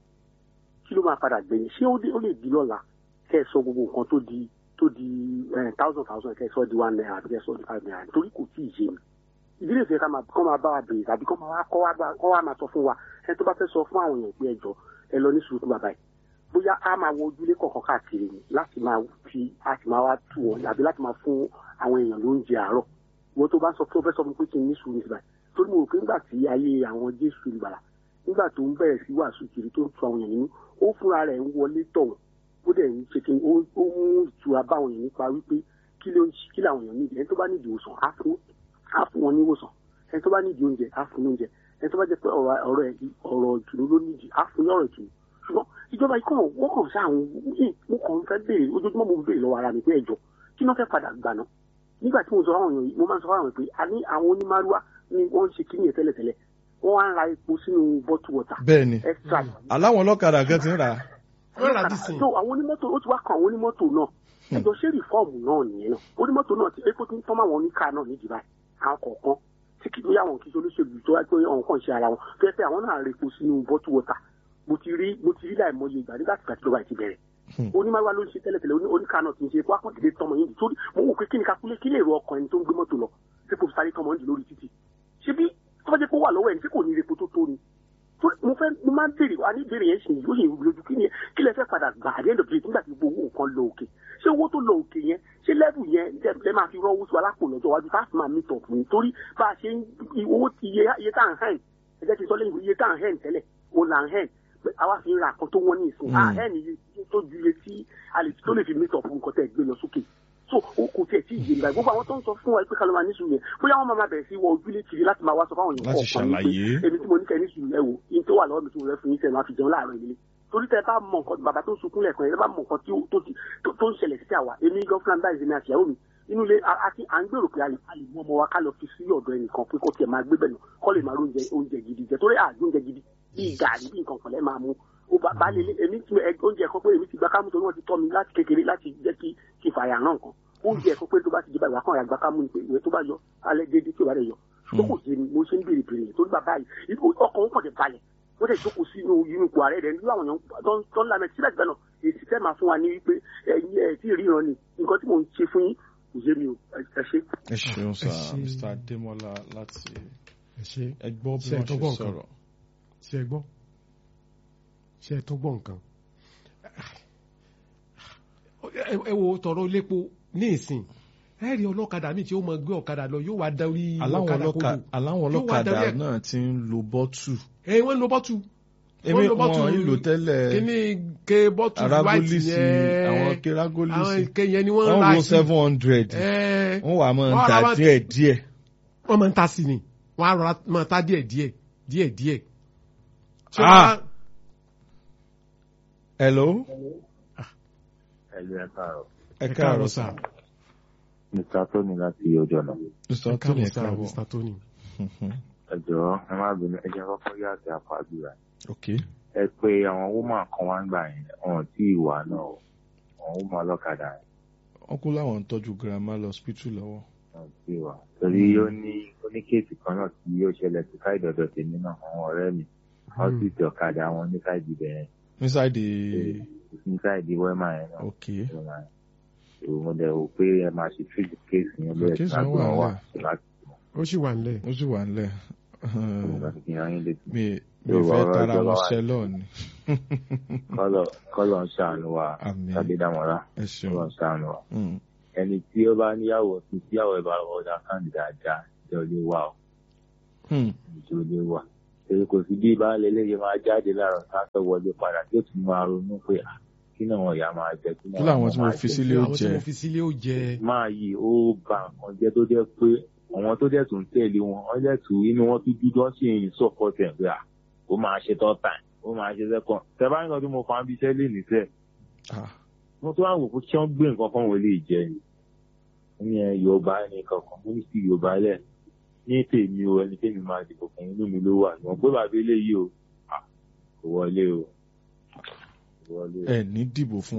G: kí ló máa padà gbẹ̀yìn ṣé ó dé- ó lè di lọ́la kẹ́ ẹ sọ gbogbo nǹkan tó di tó di eh, thousand thousand kẹ́ ẹ sọ di one naira àbí kẹ́ ẹ sọ di five naira nítorí kò tí ì yé mi ìdílé ìfẹ́ ká máa kọ́ máa bá wa bèèrè tàbí kọ́ máa wá kọ́ wá bá- kọ́ wá máa sọ fún wa ẹni tó bá fẹ́ sọ fún àwọn èèyàn pé ẹ jọ ẹ lọ ní sùúrù fún bàbá yìí bóyá a máa wọ ojúlé kọ̀ọ̀kan káàkiri ni láti máa fi a sì máa wá tù wọ́n àbí láti máa fún àwọn èèyàn lóúnjẹ àárọ̀ wọ́n tó bá sọ pé ó fẹ́ sọ fún mi pé kí n ní sùúrù nígbà torí mo rò pé nígbà tí ayé àwọn jésù ìgbàlà nígbà tó ń bẹ̀rẹ̀ sí wàásù kiri tó ń tu àwọn èèyàn nínú ó fúnra rẹ̀ ń wọlé tọ̀ wọ́n ó dẹ̀ ń ṣe kí ó ó mú ìtura bá àwọn èèyàn nípa wípé kí ló ń kí làwọn èèyàn nídìí ẹni tó bá nídìí ìwòsàn á fún á fún wọn ní ìwòsàn ẹni tó bá nídìí oúnjẹ á fún ní oúnjẹ ẹni tó bá jẹ́ pé ọ̀rọ̀ ọ̀rọ̀ ẹ̀ ọ̀rọ̀ ìtùnú ló nídìí á fún ní ọ̀rọ̀ ìtùnú ṣùgbọ́n ìjọba ikọ̀ wọ́n kàn sáà mo kàn ń fẹ́ béèrè ojoojúmọ́ mo ń béèrè lọ́wọ́ ara mi pé ẹ̀jọ̀ kí náà fẹ́ padà gbà náà nígbà tí mo sọ fáwọn èèyàn yìí mo máa ń sọ fáwọn èèyàn pé a ní àwọn onímàrúwá ni wọ́n ń ṣe kíní yẹn tẹ́lẹ̀tẹ́lẹ̀ wọ́n wá ń ra epo sínú bọ́tù wọ̀tà
A: bẹ́ẹ̀ ni
G: extra
A: aláwọn ọlọ́kadà kan ti ń rà á
B: wọ́n rà á dìsìn.
G: so àwọn onímọ́tò ó ti wá kan àwọn onímọ́tò náà ẹjọ́ ṣé rìfọ́ọ̀mù náà nìyẹn náà onímọ́tò náà ti epo ti ń tọ́mọ̀ àwọn oníkà náà nídìí báyìí àwọn kọ̀ọ̀kan tí kì í bóyá àwọn kì í ṣe olóṣèlú tó wá pé àwọn kan ṣe ara wọn tó yẹ pé àwọn náà rẹ epo sínú bọ́tù wọ́tà mo ti rí mo ti rí láìmọye ìgbà nígbà tí ìgbàjọba ti bẹ̀rẹ̀
A: Hmm.
G: onímọ̀wá ló ń ṣe tẹ́lẹ̀tẹ́lẹ̀ oní- oníkà náà ti ń ṣe epo akọ́tìdé tọmọ yìí torí mo wò pé kí ni kakule kí lè ro ọkàn ẹni tó ń gbé mọ́tò lọ tí kò sáré tọmọ yìí lórí títì ṣé bí tó bá jẹ́ kó wà lọ́wọ́ ẹni tí kò ní epo tó tó ni torí mo fẹ́ mo máa ń béèrè wa ní ìbéèrè yẹn sì yóò yẹ lójú kí ni kí lẹ fẹ́ padà gbà at the end of the day nígbà tí gbogbo nǹkan lọ òkè ṣé owó tó lọ òkè yẹn ṣé level yẹn lẹ lẹ máa fi rọ́wọ́ sí wa lápò lọ́jọ́ iwájú tá a fi máa meet up ní torí bá a ṣe ń owó ti iye iye tá à ń hẹ́n ẹ jẹ́ kí n sọ lẹ́yìn iye tá à ń hẹ́n tẹ́lẹ̀ o là ń hẹ́n pé àwa fi ń ra nǹkan tó wọ́n ní ìsìn
A: Mm.
G: à hẹ́n iye tó ju iye tí a lè tó lè fi meet up nǹkan tẹ́ gbé lọ sókè so o kò tiẹ̀ tí ì yé nígbà gbogbo àwọn tó ń sọ fún wa pé kálọ́ máa ní sùúrù yẹn bóyá wọ́n máa máa bẹ̀rẹ̀ sí wọ ojúlé kiri láti máa wá sọ fáwọn èèyàn
A: Láti
G: kọ̀ọ̀kan ní pé
A: ṣàlàyé.
G: èmi tí mo ní kẹ́ ní sùúrù ẹ wò yín tó wà lọ́wọ́ mi tí mo rẹ́ fún yín tẹ̀ máa fi jẹun láàárọ̀ ìdílé torí tẹ bá mọ nǹkan bàbá tó ń sunkún lẹ́ẹ̀kan yẹn tẹ bá mọ nǹkan tí ó- tó ti- tó- tó ń ṣẹlẹ̀ sí àwa èmi gan fúlàn báyìí ní àṣìyàwó mi inú ilé a- àti à ń gbèrò pé a lè a lè mú ọmọ wa ká lọ fi sí ọ̀dọ̀ ẹnìkan pé kó tiẹ̀ máa gbé bẹ̀ nù kọ́ lè máa rí oúnjẹ oúnjẹ gidi jẹ torí àjọ oúnjẹ gidi bíi gàrí bíi nǹkan kan lẹ́ máa mú ó bá bá lè lé èmi tí ẹ- oúnjẹ kan pé èmi ti gba kámú torí wọ́n ti tọ́ mi láti kékeré láti jẹ́ kí kí n fàyà náà kan oúnjẹ kan pé tó bá ti jẹ́ báyìí wà kàn rà gba kámú ni pé ìwé tó bá yọ alẹ́ déédéé tí ò bá rẹ̀ yọ ṣùgbọ́n kò sí ni mo ṣe ń béèrè béèrè yẹn torí bàbá yìí ọkàn ó kàn dé balẹ̀ wọ́n tẹ̀ jókòó sínú inú ipò ààrẹ rẹ̀ nílò àwọn èèyàn tó ń- tó ń lamẹ̀ síbẹ̀síbẹ̀ náà èsì tẹ́ máa fún wa ní wípé ẹ̀yin ẹ̀ tí ì ríran ni nǹkan tí mò ń ṣe fún yín kò yé mi o ẹ ẹ ṣe.
A: ẹ ṣeun sá
B: ṣe-
A: mr adémọlá láti
B: ẹ ṣe
A: ẹ gbọ́ bí
B: Ṣé ẹ
A: wọ́n
B: tó
A: ṣe
B: gbọ́ nǹkan?
A: sọ̀rọ̀
B: ṣe ẹ gbọ́ ṣe ẹ tún gbọ́ nǹkan ẹ ẹ wo tọrọ lépo ní ìsìn ẹ rí ọlọ́kadà míì tí ó mọ gbé ọ̀kadà lọ yóò wá darí
A: aláwọn
B: ọ̀kadà
A: ọlọ́ka
B: kodò
A: aláwọn
B: Yóò wá
A: ọlọ́kadà
B: darí ẹ̀-
A: náà ti ń lo bọ́tù
B: ẹ wọ́n ń lo bọ́tù
A: èmi
B: lo bọ́tù
A: wọn ń lò tẹ́lẹ̀
B: kíní ke bọ́tù white
A: arágólísì
B: yẹn
A: àwọn
B: àwọn
A: kérágólísì
B: ike yẹn ni wọ́n ń
A: wọ́n
B: ra
A: wo
B: sí
A: seven hundred
B: ẹ
A: wọ́n wà máa ń
B: wọ́n
A: ta
B: ra wá-
A: díẹ̀ díẹ̀
B: wọ́n máa ń ta sí ni wọ́n á rọra máa ta díẹ̀ díẹ̀ díẹ̀ díẹ̀. Ṣé
A: Ah!
B: wọ́n á-
A: hello
H: ẹlú ẹ káàárọ̀
A: ẹ
B: ẹ
A: káàárọ̀
B: káàárọ̀
A: sá
B: sá
H: mr tony láti ojú ọ̀nà
A: mr
B: ẹ
A: tony
B: káàárọ̀
A: ẹ
B: sá
A: káàbọ̀
B: Mr. Tony.
H: ẹ jọ̀ọ́ ẹ má bínú ẹ jẹ́ kọ́kọ́ yá àti àpàdúrà
A: ok
H: ẹ pé àwọn woman kan wá ń gbà yẹn wọn tí ì wà náà o àwọn woman ọlọ́kadà yẹn
A: wọ́n kú láwọn ń tọ́jú girama lọ hospital lọ́wọ́
H: wọn tí ì wà torí ó ní ó ní kéèsì kan náà tí yóò ṣẹlẹ̀ sí káìdì ọ̀dọ̀ tèmi náà àwọn ọ̀rẹ́ mi wọ́n sì ti ọ̀kadà wọn ní káìdì bẹ̀rẹ̀
A: inside the
H: ní káìdì wẹ́mà yẹn náà
A: ok
H: wẹ́mà yẹn so mo dẹ̀ wò pé ẹ máa ṣe fíìsì kéèsì yẹn bẹ́ẹ̀
A: Kéèsì
H: láti
A: wọn wà
H: wọn wà
A: nílẹ̀.
H: láti
B: ó sì wà nílẹ̀.
A: ó sì wà nílẹ̀
H: láti fi hàn yín létí.
A: mi mi
H: Yóò wá
A: fẹ́
H: ọ̀rọ̀
A: tara
H: ìjọba
A: wọn
H: wa.
A: ṣẹlọ̀ ni
H: kọ́lọ̀ kọ́lọ̀ ń ṣàánú wa
A: Àmín.
H: tàbí dámọ̀lá
A: ẹ ṣeun
H: kọ́lọ̀ ń ṣàánú wa.
A: Mm.
H: ẹni tí ó bá níyàwó tí tíyàwó ẹ̀ bá ọ̀dà káàdì dáadáa ìjọ lè wà ó
A: Hmm.
H: ìjọ lè wà. èyí kò sí bí baálé eléyìí máa jáde láàárọ̀ sáfẹ́ wọlé padà tí ó tún máa ronú pé "Ah, kí náà wọn ìyá máa jẹ kí náà
A: kí làwọn
H: wọn
A: tí mo
H: máa
A: fi
H: jẹ?"
A: sílé ó
B: àwọn tí
A: jẹ
B: mo fi sílé ó jẹ.
H: máa yí ó ba nǹkan jẹ́ tó jẹ́ pé àwọn tó dẹ̀ tún tẹ̀lé wọn wọ́n dẹ̀ tún inú wọn tún dúdú wọ́n sì ń sọ̀kọ́ tẹ̀ pé à ó máa ṣe tọ́ tàn ó máa ṣe sẹ́kọ̀n tẹ bá nǹkan tí mo fa bí iṣẹ́ lè níṣẹ́
A: Ah,
H: mo tún wá wò pé kí wọ́n gbé nǹkan kan wọlé ìjẹ ni wọ́n ní ẹ yorùbá ẹni kankan mo ní sí yorùbá lẹ̀ ní tèmi o ẹni tèmi máa dìbò fún inú mi ló wà ìwọ̀n pé bàbá eléyìí o ah, kò wọlé o kò wọlé o.
A: ẹ ní dìbò fún